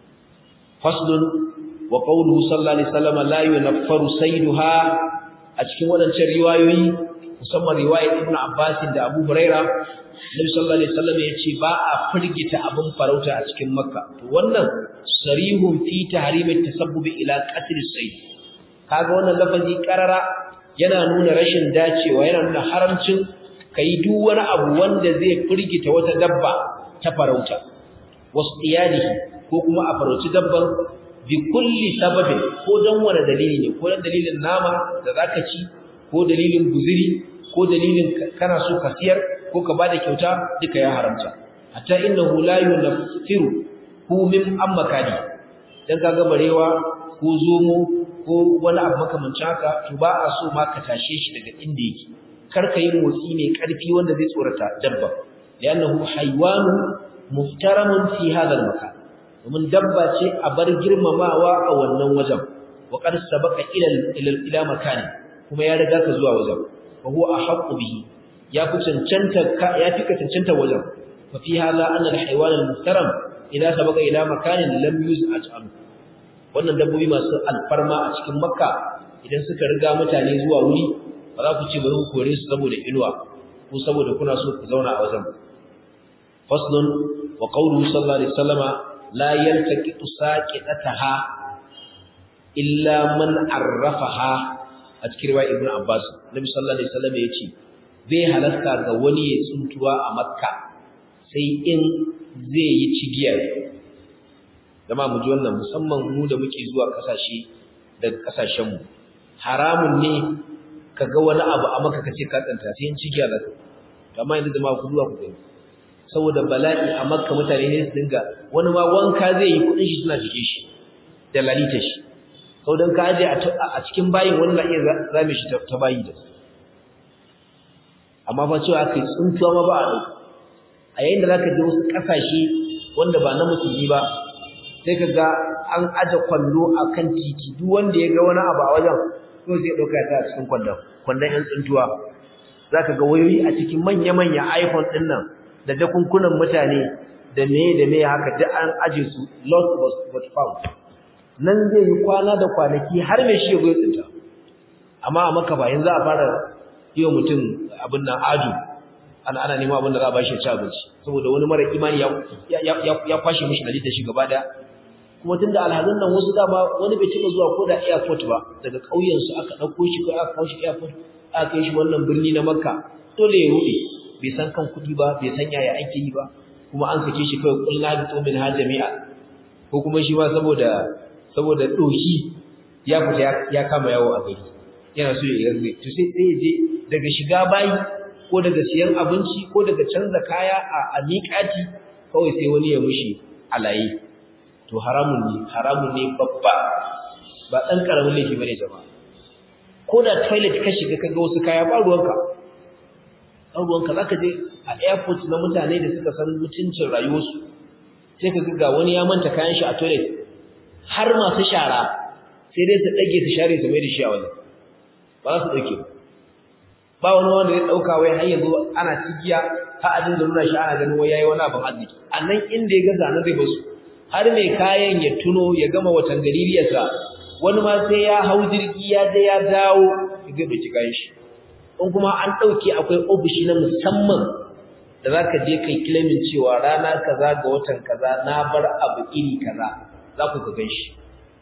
faslun wa qawluhu sallallahu alaihi wasallam la yunaffaru sayduha a cikin wadancan riwayoyi musamman riwayar Ibn Abbas da Abu Huraira Nabi sallallahu alaihi wasallam yace ba a firgita abin farauta a cikin Makka to wannan sarihun fi tahrim at-tasabbub ila qatl as-sayd kaga wannan lafazi karara yana nuna rashin dacewa yana nuna haramcin kai duk wani abu wanda zai firgita wata dabba ta farauta wasiyadihi ko kuma a farauci dabban bi kulli sababin ko dan wani dalili ne ko dan dalilin nama da zaka ci ko dalilin guziri ko dalilin kana so ka siyar ko ka bada kyauta duka ya haramta hatta innahu la yunfiru hu min ammakani dan kaga barewa ko zomo ko wani abu makamancin haka to ba a so ma ka tashe shi daga inda yake kar ka yi motsi mai karfi wanda zai tsorata dabba li'annahu haywanu muftaramun fi hadha al-makan domin dabba ce a bar girmamawa a wannan wajen wa qad sabaqa ila ila makani kuma ya riga ka zuwa wajen fa huwa ahqqu bihi ya fi cancanta ya fi ka cancanta wajen fa fi hadha anna al-haywan al-muhtaram idza sabaqa ila makanin lam yuz'at an wannan dabbobi masu alfarma a cikin makka idan suka riga mutane zuwa wuri ba za ku ce bari ku kore su saboda inuwa ko saboda kuna so ku zauna a wajen faslun wa qawluhu sallallahu alaihi wasallama la yaltaqitu saqitataha illa man arrafaha a cikin riwaya ibnu abbas nabi sallallahu alaihi wasallam yace bai halasta ga wani ya tsuntuwa a makka sai in zai yi cigiyar dama mu ji wannan musamman mu da muke zuwa kasashe daga kasashen mu haramun ne kaga wani abu a maka kace ka tsanta sai in cigiya da amma yanzu da ma ku zuwa ku gani saboda bala'i a makka mutane ne su dinga wani ma wanka zai yi kudin shi suna cike shi da lalita shi sau don ka aje a cikin bayin wani na iya zame shi ta bayi da amma fa cewa aka yi tsuntuwa ma ba a ɗauka a yayin da za ka je wasu ƙasashe wanda ba na musulmi ba sai ka ga an aje kwallo a kan titi duk wanda ya ga wani abu a wajen ko sai ɗauka ya a cikin kwandon kwandon 'yan tsuntuwa za ka ga wayoyi a cikin manya-manya iphone ɗin nan da jakunkunan mutane da me da me haka duk an aje su lost but found nan zai yi kwana da kwanaki har mai shi ya goyi tsinta amma a maka ba yanzu a fara yi wa mutum abin nan aju ana ana neman abin da za a bashi ya ci abinci saboda wani mara imani ya kwashe mishi da shi gaba daya kuma tun da alhazan nan wasu dama wani bai cika zuwa ko da airport ba daga ƙauyensu aka ɗauko shi ko aka kawo shi airport aka kai shi wannan birni na makka dole ya ruɗe bai san kan kuɗi ba bai san yaya ake yi ba kuma an sake shi kawai kullu bi tumin ha jami'a ko kuma shi ma saboda saboda doki ya fita ya kama yawo a gari yana so ya yarda to sai sai je daga shiga bayi ko daga siyan abinci ko daga canza kaya a a miƙati kawai sai wani ya mushi alaye to haramun ne haramun ne babba ba dan karamin laifi bane jama'a ko da toilet ka shiga kaga wasu kaya ba ruwanka ɗauruwanka za ka je a airport na mutane da suka san mutuncin rayuwarsu sai ka ga wani ya manta kayan shi a toilet har masu shara sai dai su ɗage su share su mai da shi a wajen ba za su ɗauke ba wani wanda ya ɗauka wai har yanzu ana cigiya har a dinga nuna shi ana ganin wai yayi wani abin arziki a nan inda ya gaza nan zai basu har mai kayan ya tuno ya gama watan galiliyarsa wani ma sai ya hau jirgi ya je ya dawo ya zai ɗauki kayan shi in kuma an ɗauke akwai ofishi na musamman da za ka je kai kilimin cewa rana kaza ga watan kaza na bar abu iri kaza za ku ka gan shi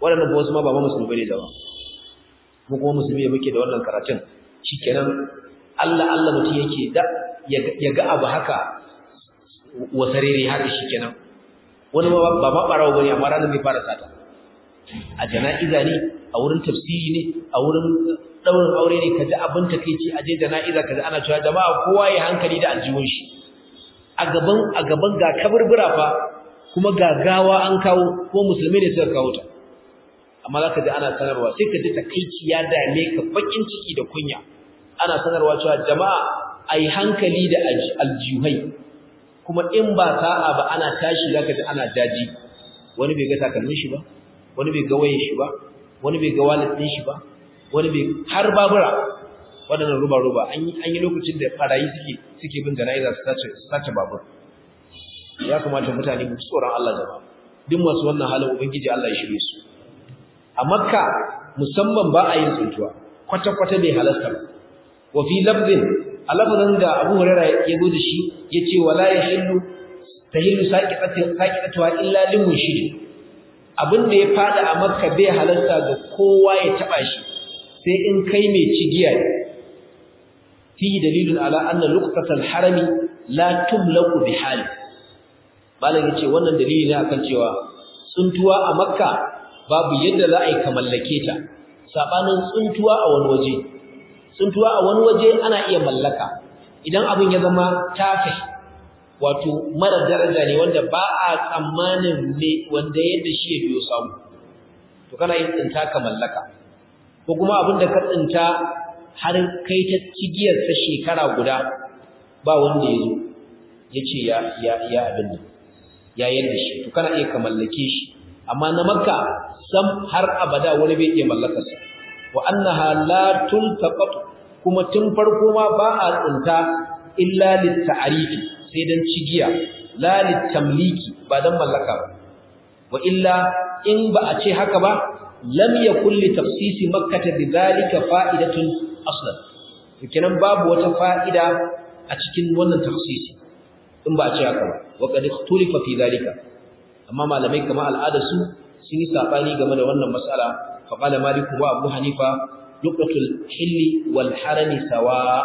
waɗannan ba wasu ma ba ma musulmi ne da ba mu kuma musulmi muke da wannan karatun shikenan Allah Allah mutum yake da ya ga abu haka wasarere haka shikenan wani ma ba ma barawo bane amma ranar bai fara sata a jana'iza ne a wurin tafsiri ne a wurin daurin aure ne kaji abin takeici a je jana'iza kaji ana cewa jama'a kowa ya hankali da aljihun shi a gaban a gaban ga kaburbura fa kuma gagawa an kawo ko musulmi ne suka kawo ta amma zaka ji ana sanarwa sai ka ji takeici ya dame ka bakin ciki da kunya ana sanarwa cewa jama'a ai hankali da aljihai kuma in ba sa'a ba ana tashi zaka ji ana daji wani bai ga takalmin shi ba wani bai ga wayen shi ba wani bai ga wallet din shi ba wani bai har babura wadannan ruba ruba an yi an yi lokacin da farayi suke suke bin jana'iza su sace su sace babur ya kamata mutane mu tsoron Allah jama'a duk masu wannan halin ubangiji Allah ya shirye su a makka musamman ba a yin tsuntuwa kwata kwata bai halasta ba wa fi lafzin a lafazin da Abu Hurairah ya zo da shi yace wala yahillu tahillu saqitatu saqitatuha illa limunshid abin da ya fada a makka bai halarta ga kowa ya taba shi sai in kai mai cigiya ne fi dalilun ala anna luqtatal harami la tumlaku bi hali malam yace wannan dalili ne akan cewa tsuntuwa a makka babu yadda za a yi kamallake ta sabanin tsuntuwa a wani waje tsuntuwa a wani waje ana iya mallaka idan abin ya zama tafi wato mara daraja ne wanda ba a tsammanin ne wanda yadda shi ya biyo samu to kana yin tsinta ka mallaka ko kuma abin da ka tsinta har kai ta cigiyar sa shekara guda ba wanda ya zo ya ce ya ya ya abin nan ya yadda shi to kana iya ka mallake shi amma na makka sam har abada wani bai iya mallakarsa wa annaha la tultaqat kuma tun farko ma ba a tsinta illa lit-ta'rifi sai dan cigiya la lit-tamliki ba dan mallaka ba wa illa in ba a ce haka ba lam yakul li tafsisi makkah bidhalika fa'idatun aslan kenan babu wata fa'ida a cikin wannan tafsisi in ba a ce haka ba wa qad ikhtulifa fi dhalika amma malamai kamar al'adarsu sun yi sabani game da wannan mas'ala fa qala malik wa abu hanifa luqatul hilli wal harami sawa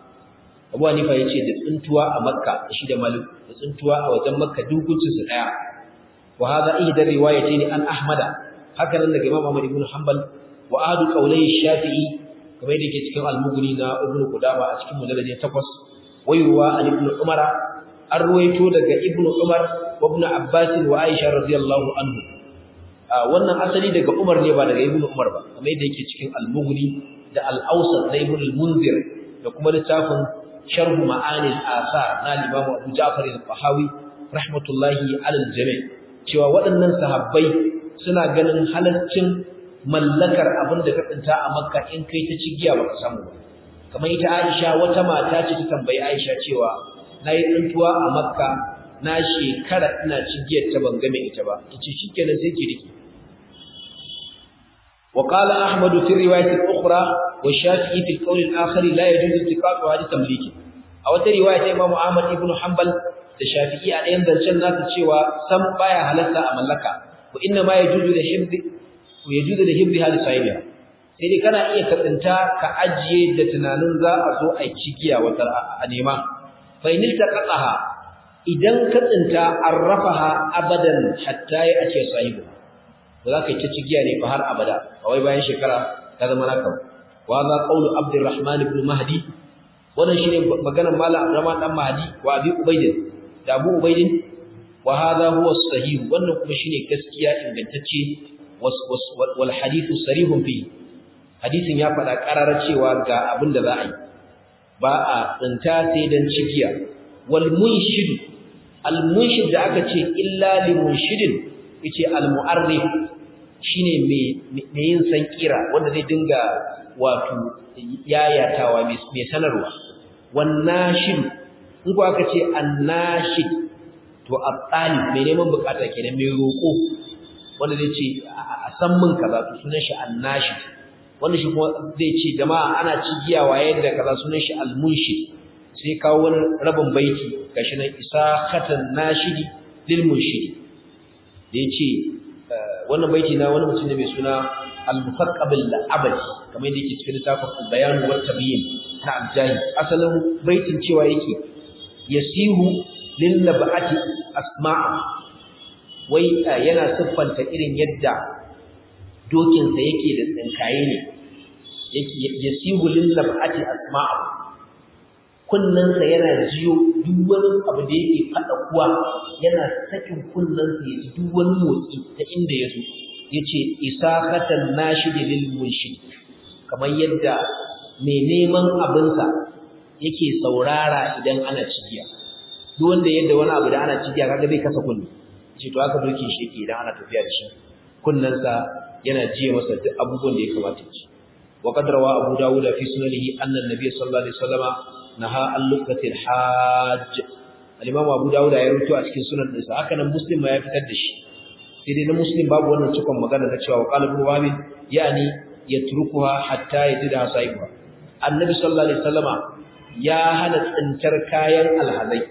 abu hanifa yace da tsuntuwa a makka shi da malik da tsuntuwa a wajen makka dukuncin su daya wa hadha ihda riwayatayn an ahmada haka nan daga imam ahmad ibn hanbal wa adu qawlai shafi'i kamar yadda yake cikin al-mughni na ibn qudama a cikin mujallad 8 wayuwa an ibn umara an ruwaito daga ibn umar wa ibn abbas wa aisha radiyallahu anhu wannan asali daga umar ne ba daga ibn umar ba kamar yadda yake cikin al-mughni da al-awsat na ibn al-munzir da kuma littafin sharh ma'ani al-athar na al-imam abu ja'far al-tahawi rahmatullahi ala al-jami' cewa waɗannan sahabbai suna ganin halaccin mallakar abin da ka tsinta a makka in kai ta cigiya baka samu ba kamar ita aisha wata mata ce ta tambayi aisha cewa nayi tsintuwa a makka na shekara ina cigiyar ta ban game ita ba yace shikenan sai ki rike وقال أحمد في الرواية الأخرى والشافعي في القول الآخر لا يجوز التقاط هذه تمليك أو رواية إمام أحمد بن حنبل الشافعي أن ينزل شنات الشيوى سم بايا هلسة أملكا وإنما يجوز لحفظ ويجوز لحفظها لصاحبها sai dai kana iya katsinta ka ajiye da tunanin za a zo a cikiya wata a nema fa in iltaqataha idan ka tsinta arrafaha abadan hatta ya ace sahibu ba za ka yi ta cigiya ne fa har abada a wai bayan shekara ta zama naka wa za qawlu abdurrahman ibn mahdi wannan shine maganar malam abdurrahman dan mahdi wa abi ubayd da abu ubayd wa hadha huwa sahih wannan kuma shine gaskiya ingantacce wal hadithu sarihun fi hadisin ya faɗa ƙararar cewa ga abin da za a yi ba a tsinta sai dan cigiya wal munshid al munshid da aka ce illa li munshidin yace al mu'arrif shine mai yin sankira wanda zai dinga wato yayatawa mai sanarwa wannashid in ko aka ce annashid to at-talib mai neman bukata kenan mai roko wanda zai ce a san min kaza to sunan shi annashid wanda shi kuma zai ce jama'a ana cigiya waye da kaza sunan shi al-munshid sai kawo wani rabin baiti gashi nan isa khatan nashidi lil munshidi da yace wannan baiti na wani mutum ne mai suna al-musaqqab al-abadi kamar yadda yake cikin littafin al-bayan wa tabyin na al-jahi asalin baitin cewa yake yasihu lil nabati asma'a wai yana siffanta irin yadda dokin sa yake da tsinkaye ne yake yasihu lil nabati asma'a kunnansa yana jiyo duk wani abu da yake fada kuwa yana sakin kunnansa ya ji duk wani motsi ta inda ya zo yace isaqatan nashid lil munshid kamar yadda mai neman abinsa yake saurara idan ana cigiya duk wanda yadda wani abu da ana cigiya kaga bai kasa kunni ce to haka dokin shi yake idan ana tafiya da shi kunnansa yana jiye masa duk abubuwan da ya kamata ci wa qad rawa abu dawud fi sunanihi anna an-nabiy sallallahu alaihi wasallama naha al-luqati al-hajj al-imam abu dawud ya rubuto a cikin sunan ɗinsa haka nan muslim ma ya fitar da shi sai dai na muslim babu wannan cikon magana na cewa qala ibn wahab yani yatrukuha hatta yajida sahiba annabi sallallahu alaihi wasallama ya hana tsintar kayan alhazai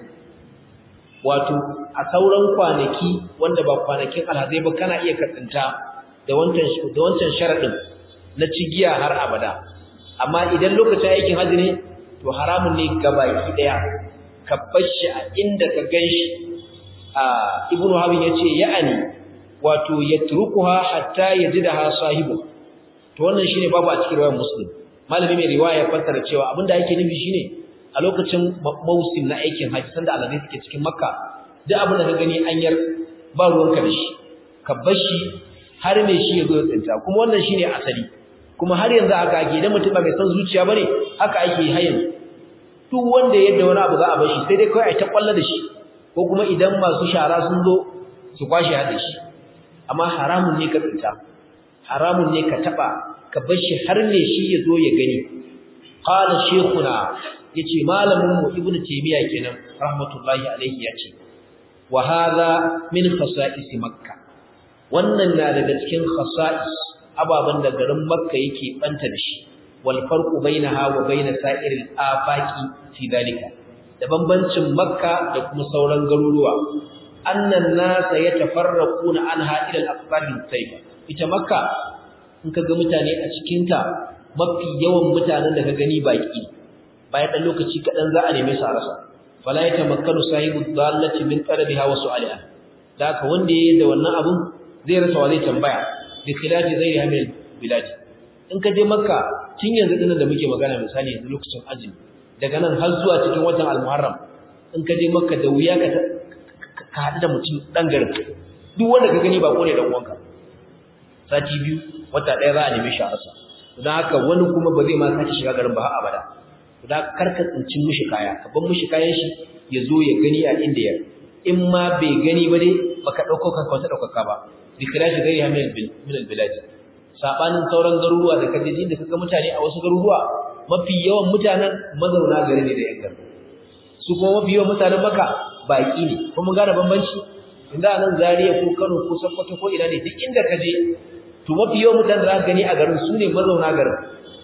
wato a sauran kwanaki wanda ba kwanakin alhazai ba kana iya katsinta da wancan da wancan sharadin na cigiya har abada amma idan lokacin aikin haji ne to haramun ne gabaki daya ka bashi a inda ka ganshi a ibnu habib yace ya'ani wato yatrukuha hatta yajidaha sahibu to wannan shine babu a cikin riwayar muslim malami mai riwaya ya fassara cewa abinda yake nufi shine a lokacin mausim na aikin haji sanda alazai suke cikin makka duk abin da ka gani an yar ba ruwanka da shi ka bar shi har mai shi ya zo ya tsinta kuma wannan shine asali kuma har yanzu haka ake idan mutum ba mai san zuciya bane haka ake har yanzu duk wanda yadda wani abu za a bar shi sai dai kawai a ta kwalla da shi ko kuma idan masu shara sun zo su kwashe hada shi amma haramun ne ka tsinta haramun ne ka taba ka bar shi har ne shi ya zo ya gani qala shaykhuna yace malamin mu ibnu taymiya kenan rahmatullahi alaihi yace wa hadha min khasa'is makkah wannan na daga cikin khasa'is ababan da garin makka yake banta da shi wal farqu bainaha wa bain sa'iril afaqi fi dalika da bambancin makka da kuma sauran garuruwa annan nasa yatafarraquna anha ila al-aqsar al-tayyiba ita makka in kaga mutane a cikin ta mafi yawan mutanen da ka gani baki bayan dan lokaci kadan za a neme su a rasa fala yatamakkanu sahibu dhallati min talabiha wa su'aliha da haka wanda yayi da wannan abun zai rasa wa zai tambaya bi khilafi zai hamil bilad in ka je makka tun yanzu dinnan da muke magana misali yanzu lokacin azumi daga nan har zuwa cikin watan al-muharram in ka je makka da wuya ka ka haɗu da mutum ɗan garin duk wanda ka gani ba ko ne ɗan uwanka sati biyu wata ɗaya za a neme shi a rasa don haka wani kuma ba zai ma sake shiga garin ba har abada da karka tsinci mishi kaya ka bar mishi kayan shi ya zo ya gani a inda ya in ma bai gani ba dai baka ɗauko kanka wata ɗaukaka ba bi kirashi gari ha min albilad sabanin sauran garuruwa da kaje inda kaga mutane a wasu garuruwa mafi yawan mutanen mazauna gari ne da yan garin su kuma mafi yawan mutanen maka baki ne kuma gane bambanci inda nan Zaria ko Kano ko Sokoto ko ina ne duk inda ka je to mafi yawan mutanen da gani a garin su ne mazauna garin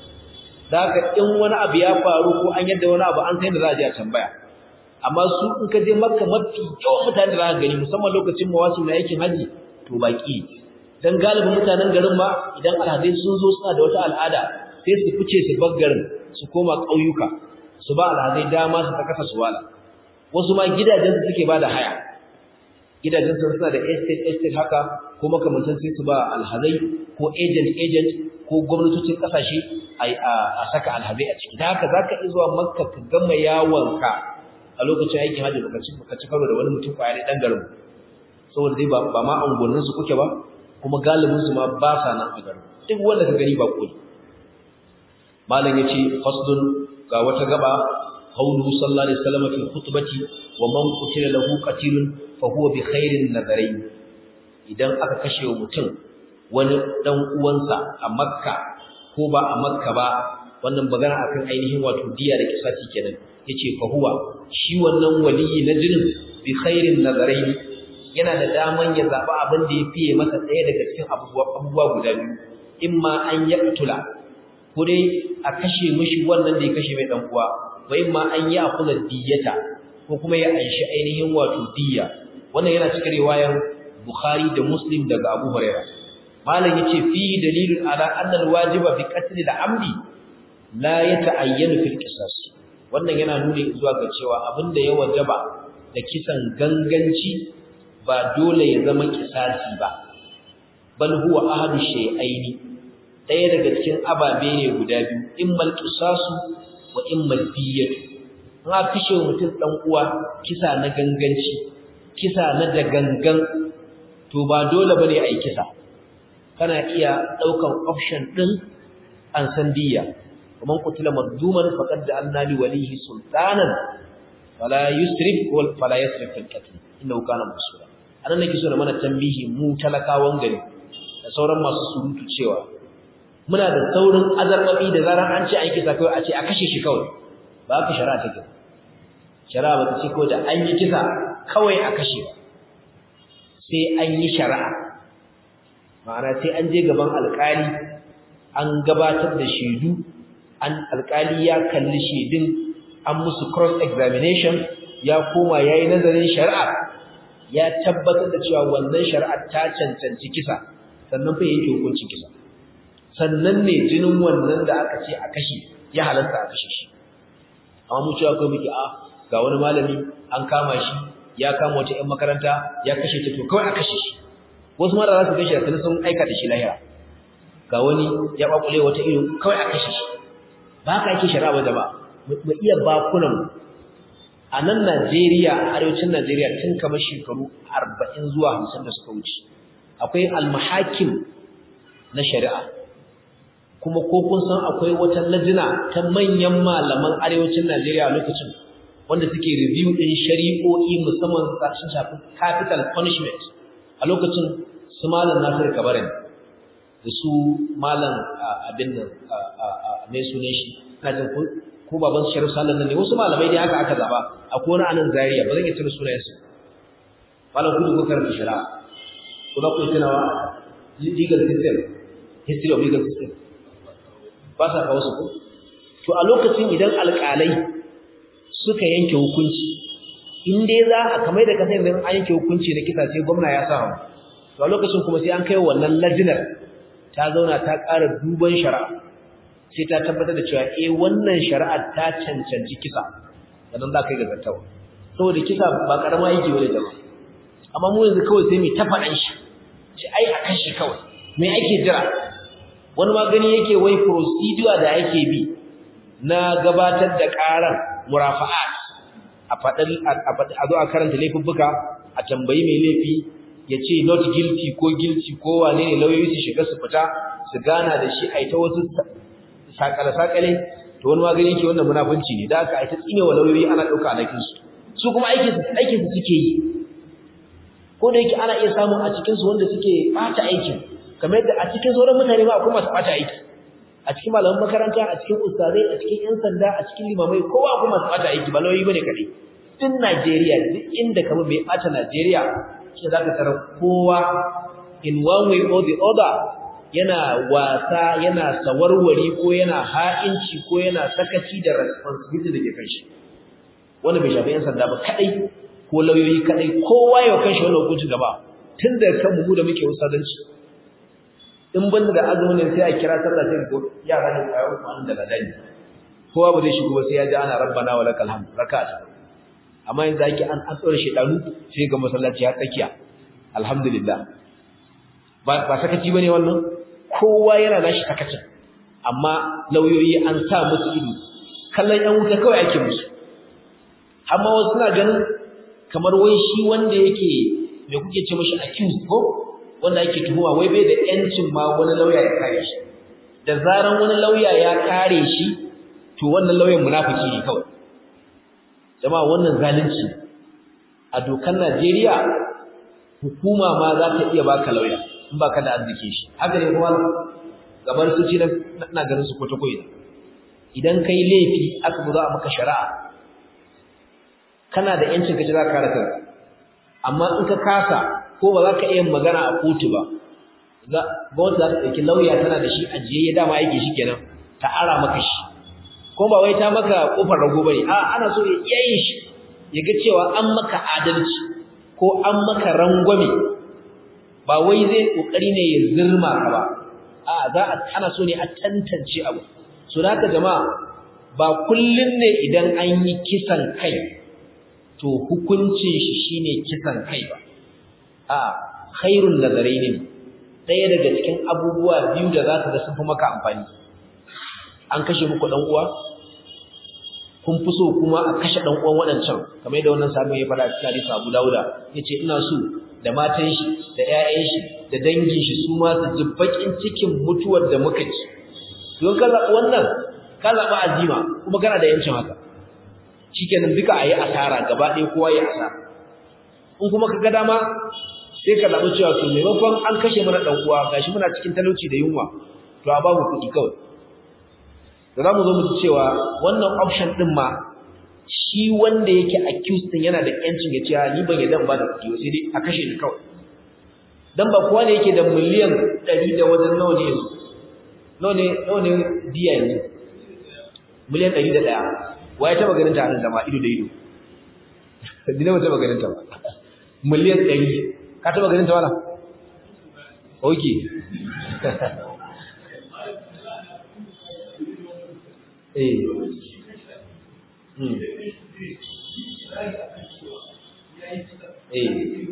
da haka in wani abu ya faru ko an yadda wani abu an sai da za a je a tambaya amma su in ka je Makka mafi yawan mutanen da za ka gani musamman lokacin mawasim na aikin haji to baki dan galibin mutanen garin ma idan alhadai sun zo suna da wata al'ada sai su fice su bar garin su koma ƙauyuka su ba alhadai dama su ta kasa su wala wasu ma gidajensu suke ba da haya gidajensu suna da estate estate haka ko makamantan sai su ba alhazai ko agent agent ko gwamnatocin kasashe a saka alhazai a ciki da haka za ka iya zuwa makka ka gama yawonka a lokacin aikin hajji baka ci baka ci karo da wani mutum kwaya ne dan garin saboda dai ba ba ma angonin su kuke ba kuma galibin su ma ba sa nan a garin duk wanda ka gani ba koyi malam yace fasdun ga wata gaba قوله صلى الله عليه وسلم في الخطبة ومن قتل له قتيل فهو بخير النظرين idan aka kashe mutum wani dan uwansa a Makka ko ba a Makka ba wannan magana akan ainihin wato diya da kisasi kenan yace fa huwa shi wannan waliyi na jinin bi khairin nazarain yana da daman ya zaba abin da ya fiye masa ɗaya daga cikin abubuwa guda biyu imma an yaqtula ko dai a kashe mishi wannan da ya kashe mai dan uwa wai ma an yi akula diyata ko kuma ya anshi ainihin wato diya wannan yana cikin riwayar Bukhari da Muslim daga Abu Hurairah malam yace fi dalilun ala anna alwajiba bi qatl al-amdi la yata'ayyanu fil qisas wannan yana nuni zuwa ga cewa abinda ya wajaba da kisan ganganci ba dole ya zama kisasi ba bal huwa ahadu shay'aini daya daga cikin ababe ne guda biyu immal qisasu wa immal diyatu in aka kashe mutum dan uwa kisa na ganganci kisa na da gangan to ba dole bane ai kisa kana iya daukan option din an san diya kuma kutila madduman faqad ja'alna li walihi sultanan fala yusrif wal fala yasrif fil qatl innahu kana masura anan nake so na mana tambihi mu talakawan gari da sauran masu surutu cewa muna da saurin azarbabi da zaran an ce an kisa kai a ce a kashe shi kawai ba ka shari'a take shari'a ba ta ce ko da an yi kisa kawai a kashe ba sai an yi shari'a ma'ana sai an je gaban alƙali an gabatar da shaidu an alƙali ya kalli shaidun an musu cross examination ya koma yayi nazarin shari'a ya tabbatar da cewa wannan shari'ar ta cancanci kisa sannan fa yake hukuncin kisa sannan ne jinin wannan da aka ce a kashe ya halatta a kashe shi amma mu cewa kai muke a ga wani malami an kama shi ya kama wata 'yan makaranta ya kashe ta to kawai a kashe shi wasu mara za su kashe da sun aika da shi lahira ga wani ya kwakule wata ido kawai a kashe shi ba ka yake shari'a ba jama'a mu iya bakunan a nan Najeriya a arewacin Najeriya tun kamar shekaru 40 zuwa 50 da suka wuce akwai almahakim na shari'a kuma ko kun san akwai wata lajina ta manyan malaman arewacin Najeriya a lokacin wanda suke review din shari'o'i musamman sun shafi capital punishment a lokacin su malam Nasir Kabarin da su malam abin nan mai sunan shi ina jin ko baban su Sharif Sallan ne wasu malamai dai haka aka zaba akwai wani anan Zaria ba zan iya tuna sunayen su malam kudu ko karanta shari'a ko ba ku tunawa legal system history of legal system ba sa kawo su ko to a lokacin idan alƙalai suka yanke hukunci in dai za a kamar da kasar yanzu an yanke hukunci na kisa sai gwamna ya sa hannu to a lokacin kuma sai an kai wannan lajinar ta zauna ta ƙara duban shari'a sai ta tabbatar da cewa eh wannan shari'ar ta cancanci kisa sannan za ka yi ga zartawa saboda kisa ba karama yake wani jama'a amma mu yanzu kawai sai mu ta faɗan shi shi ai a kashe kawai me ake jira wani ma gani yake wai procedure da ake bi na gabatar da ƙarar murafa'at a faɗin a zo a karanta laifuffuka a tambayi mai laifi ya ce not guilty ko guilty ko wane ne lauyoyi su shiga su fita su gana da shi a ta wasu sakale-sakale to wani magani yake wannan munafunci ne da aka a ta tsine wa lauyoyi ana ɗauka alakinsu su kuma aikinsu suke yi ko da yake ana iya samun a cikinsu wanda suke ɓata aikin kamar yadda a cikin sauran mutane ma akwai masu ɓata aiki a cikin malaman makaranta a cikin ustazai a cikin yan sanda a cikin limamai kowa akwai masu ɓata aiki ba lauyoyi bane kaɗai duk Najeriya duk inda kamar mai ɓata Najeriya shi za ka tarar kowa in one way or the other yana wasa yana sawarwari ko yana ha'inci ko yana sakaci da responsibility da ke kan shi wanda bai shafi yan sanda ba kadai ko lauyoyi kadai kowa ya kan shi wannan hukunci gaba tun da kan mu da muke usadanci in ban da azumin sai a kira sallah sai ko yara ne kayo kuma da ladani kowa ba zai shigo ba sai ya ji ana rabbana wa lakal hamd raka'a amma yanzu ake an an tsore shedanu sai ga masallaci ya tsakiya alhamdulillah ba ba sakaci bane wannan kowa yana nashi sakacin amma lauyoyi an sa musu ido kallon yan wuta kawai ake musu amma wasu suna ganin kamar wai shi wanda yake me kuke ce mishi accused ko wanda yake tuhuma wai bai da yancin ma wani lauya ya kare shi da zaran wani lauya ya kare shi to wannan lauyan munafiki ne kawai jama'a wannan zalunci a dokar Najeriya hukuma ma za ta iya baka lauya in baka da arziki shi haka ne kuma gabar su ci na ganin su kwata koyi idan kai laifi aka zo za a maka shari'a kana da yancin ka ji za ka kare kanka amma in ka kasa ko ba za ka iya magana a kotu ba gwamnati za ta ɗauki lauya tana da shi ajiye ya dama yake shi kenan ta ara maka shi ko ba wai ta maka kofar rago bane a ana so ya iya yin shi ya ga cewa an maka adalci ko an maka rangwame ba wai zai kokari ne ya zirma ka ba a za a ana so ne a tantance abu so da haka jama'a ba kullun ne idan an yi kisan kai to hukuncin shi shine kisan kai ba a khairun nazaraini ɗaya daga cikin abubuwa biyu da za ka ga sun fi maka amfani an kashe muku dan uwa kun fi so kuma a kashe dan uwan waɗancan kamar yadda wannan sabon ya faɗa cikin hadisi Abu Dawuda yace ina so da matan shi da ƴaƴan shi da dangin shi su ma su ji bakin cikin mutuwar da muka ci don ka zaɓi wannan ka zaɓi azima kuma kana da yancin haka shikenan duka ayi asara gaba ɗaya kowa ya asara in kuma ka ga dama sai ka zaɓi cewa to maimakon an kashe mana ɗan uwa gashi muna cikin talauci da yunwa to a ba mu kuɗi kawai da za mu zo mu ci cewa wannan option ɗin ma shi wanda yake accused ɗin yana da ƴancin ya ce ni ban yadda ba da kuɗi sai dai a kashe ni kawai dan ba kowa ne yake da miliyan ɗari da wajen nawa ne yanzu nawa ne nawa ne diya yanzu miliyan ɗari da ɗaya wa ya taɓa ganin ta hannun zama ido da ido dina ba taɓa ganin ta ba miliyan ɗari ka taɓa ganin ta wala ok eh hmm eh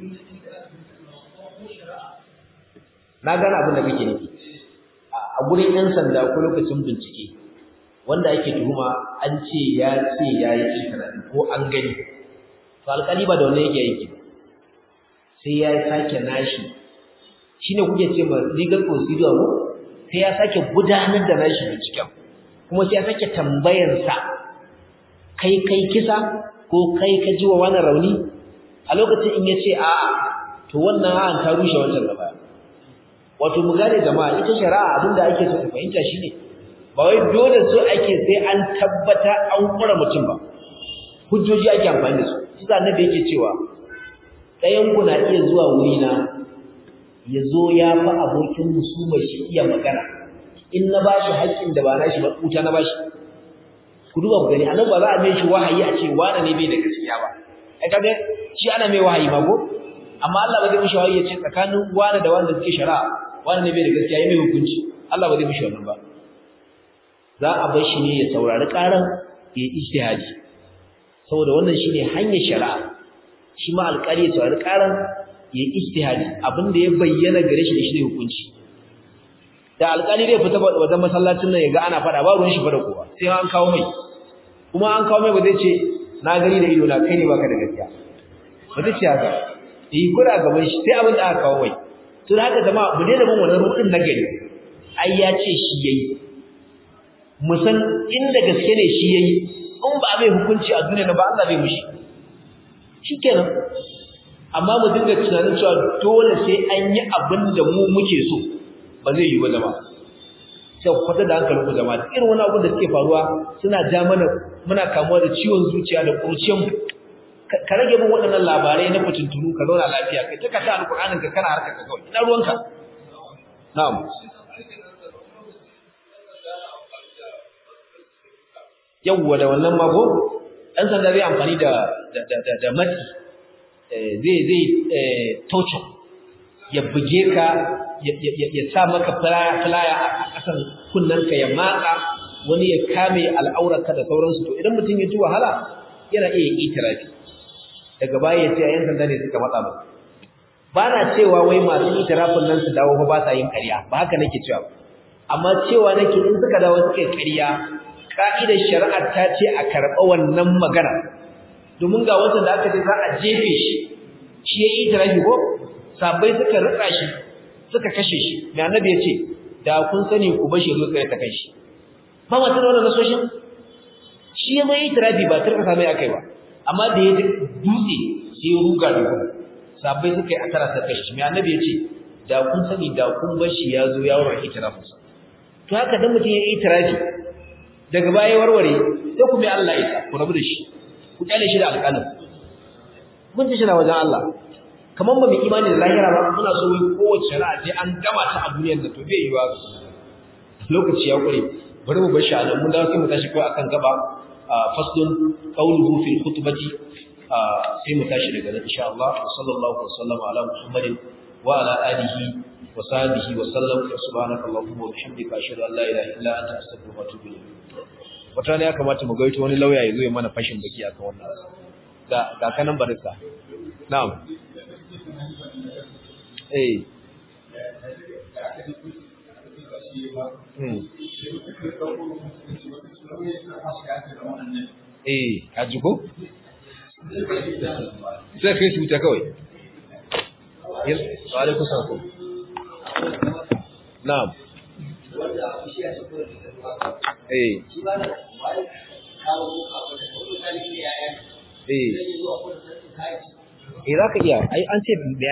na gane abin da kake nufi a gurin yan sanda ko lokacin bincike wanda ake tuhuma an ce ya ce ya yi ikirari ko an gani to alƙali ba da wannan yake yake sai ya sake nashi shine kuke ce ma legal procedure ko sai ya sake gudanar da nashi binciken kuma sai ya sake tambayar sa kai kai kisa ko kai ka ji wa wani rauni a lokacin in yace a'a to wannan an ta rushe wancan gaba wato mu gane jama'a ita shari'a abinda ake so ku fahimta shine ba wai dole so ake sai an tabbata an kura mutum ba hujjoji ake amfani da su shi annabi yake cewa ɗayan ku na iya zuwa wuri na ya zo ya fa abokin musumar shi iya magana in na bashi haƙƙin da ba na shi ba kuta na bashi ku duba ku gani annabi ba za a mai shi wahayi a ce wani ne bai da gaskiya ba ai kaga shi ana mai wahayi ma ko amma Allah ba zai mishi wahayi ya ce tsakanin wani da wanda suke shari'a wani ne bai da gaskiya ya mai hukunci Allah ba zai mishi wannan ba za a bar shi ne ya saurari karan ya yi ijtihadi saboda wannan shine hanyar shari'a shi ma alƙali ya saurari karan ya yi ijtihadi abin da ya bayyana gare shi da shi ne hukunci da alƙali zai fita wajen masallacin nan ya ga ana faɗa ba ruwan shi fada kowa sai an kawo mai kuma an kawo mai ba zai ce na gani da ido na kai ne baka da gaskiya ba zai ce haka yi kura gaban shi sai abin da aka kawo mai to da haka jama'a mu daina bin wannan rudin na gari ai ya ce shi yayi mu san inda gaske ne shi yayi in ba mai hukunci a duniya ba Allah bai mushi shikenan amma mu dinga tunanin cewa dole sai an yi abin da mu muke so ba zai yi ba jama'a sai ku kwata da hankalin ku jama'a irin wani abu da suke faruwa suna ja mana muna kamuwa da ciwon zuciya da kurciyan ka rage bin waɗannan labarai na fitintunu ka zauna lafiya kai ta kata alƙur'anin ka kana harkar ka kawai ina ruwanka na'am yawwa da wannan mago ɗan sanda zai amfani da da da da matsi zai zai tocin ya buge ka ya sa maka filaya a ƙasan kunnanka ya matsa wani ya kame al'aurarka da sauransu to idan mutum ya ji wahala yana iya itirafi daga baya ya ce a yan sanda ne suka matsa ba ba na cewa wai masu itirafin nan su dawo ba sa yin ƙarya ba haka nake cewa amma cewa nake in suka dawo suka yi ƙarya ka'idar shari'ar ta ce a karɓa wannan magana domin ga watan da aka ce za a jefe shi shi ya yi itirafi ko sabai suka rutsa shi suka kashe shi mai annabi ya ce da kun sani ku bashi zo tsaye ta kai shi ba ma tana wannan nasoshin shi ya mai itirafi ba turka mai akai ba amma da ya dutse sai ya ruga da kuma sabai suka yi akara suka kashe shi mai annabi ya ce da kun sani da kun bashi ya zo ya warware itirafinsa to haka dan mutum ya yi itirafi daga baya warware sai ku bi Allah isa ku rabu da shi ku kyale shi da alƙalin mun ci shi na wajen Allah kamar ba mu imani da lahira ba muna so wai kowace shari'a sai an gama ta a duniyar da to bai yi ba lokaci ya kure bari mu bar shi anan mun dawo sai mu tashi kawai akan gaba faslun qawluhu fil khutbati sai mu tashi daga nan insha Allah sallallahu alaihi wa sallam ala muhammadin wa ala alihi wa sahbihi wa sallam subhanakallahumma wa bihamdika ashhadu an la ilaha illa anta astaghfiruka wa atubu ilayk wata ne ya kamata mu gaito wani lauya ya zo ya mana fashin baki akan wannan ga ga kanan barista na'am eh hmm eh kaji ko sai kai su ta kawai yin wa alaikum salam na'am eh eh eh za ka iya ai an ce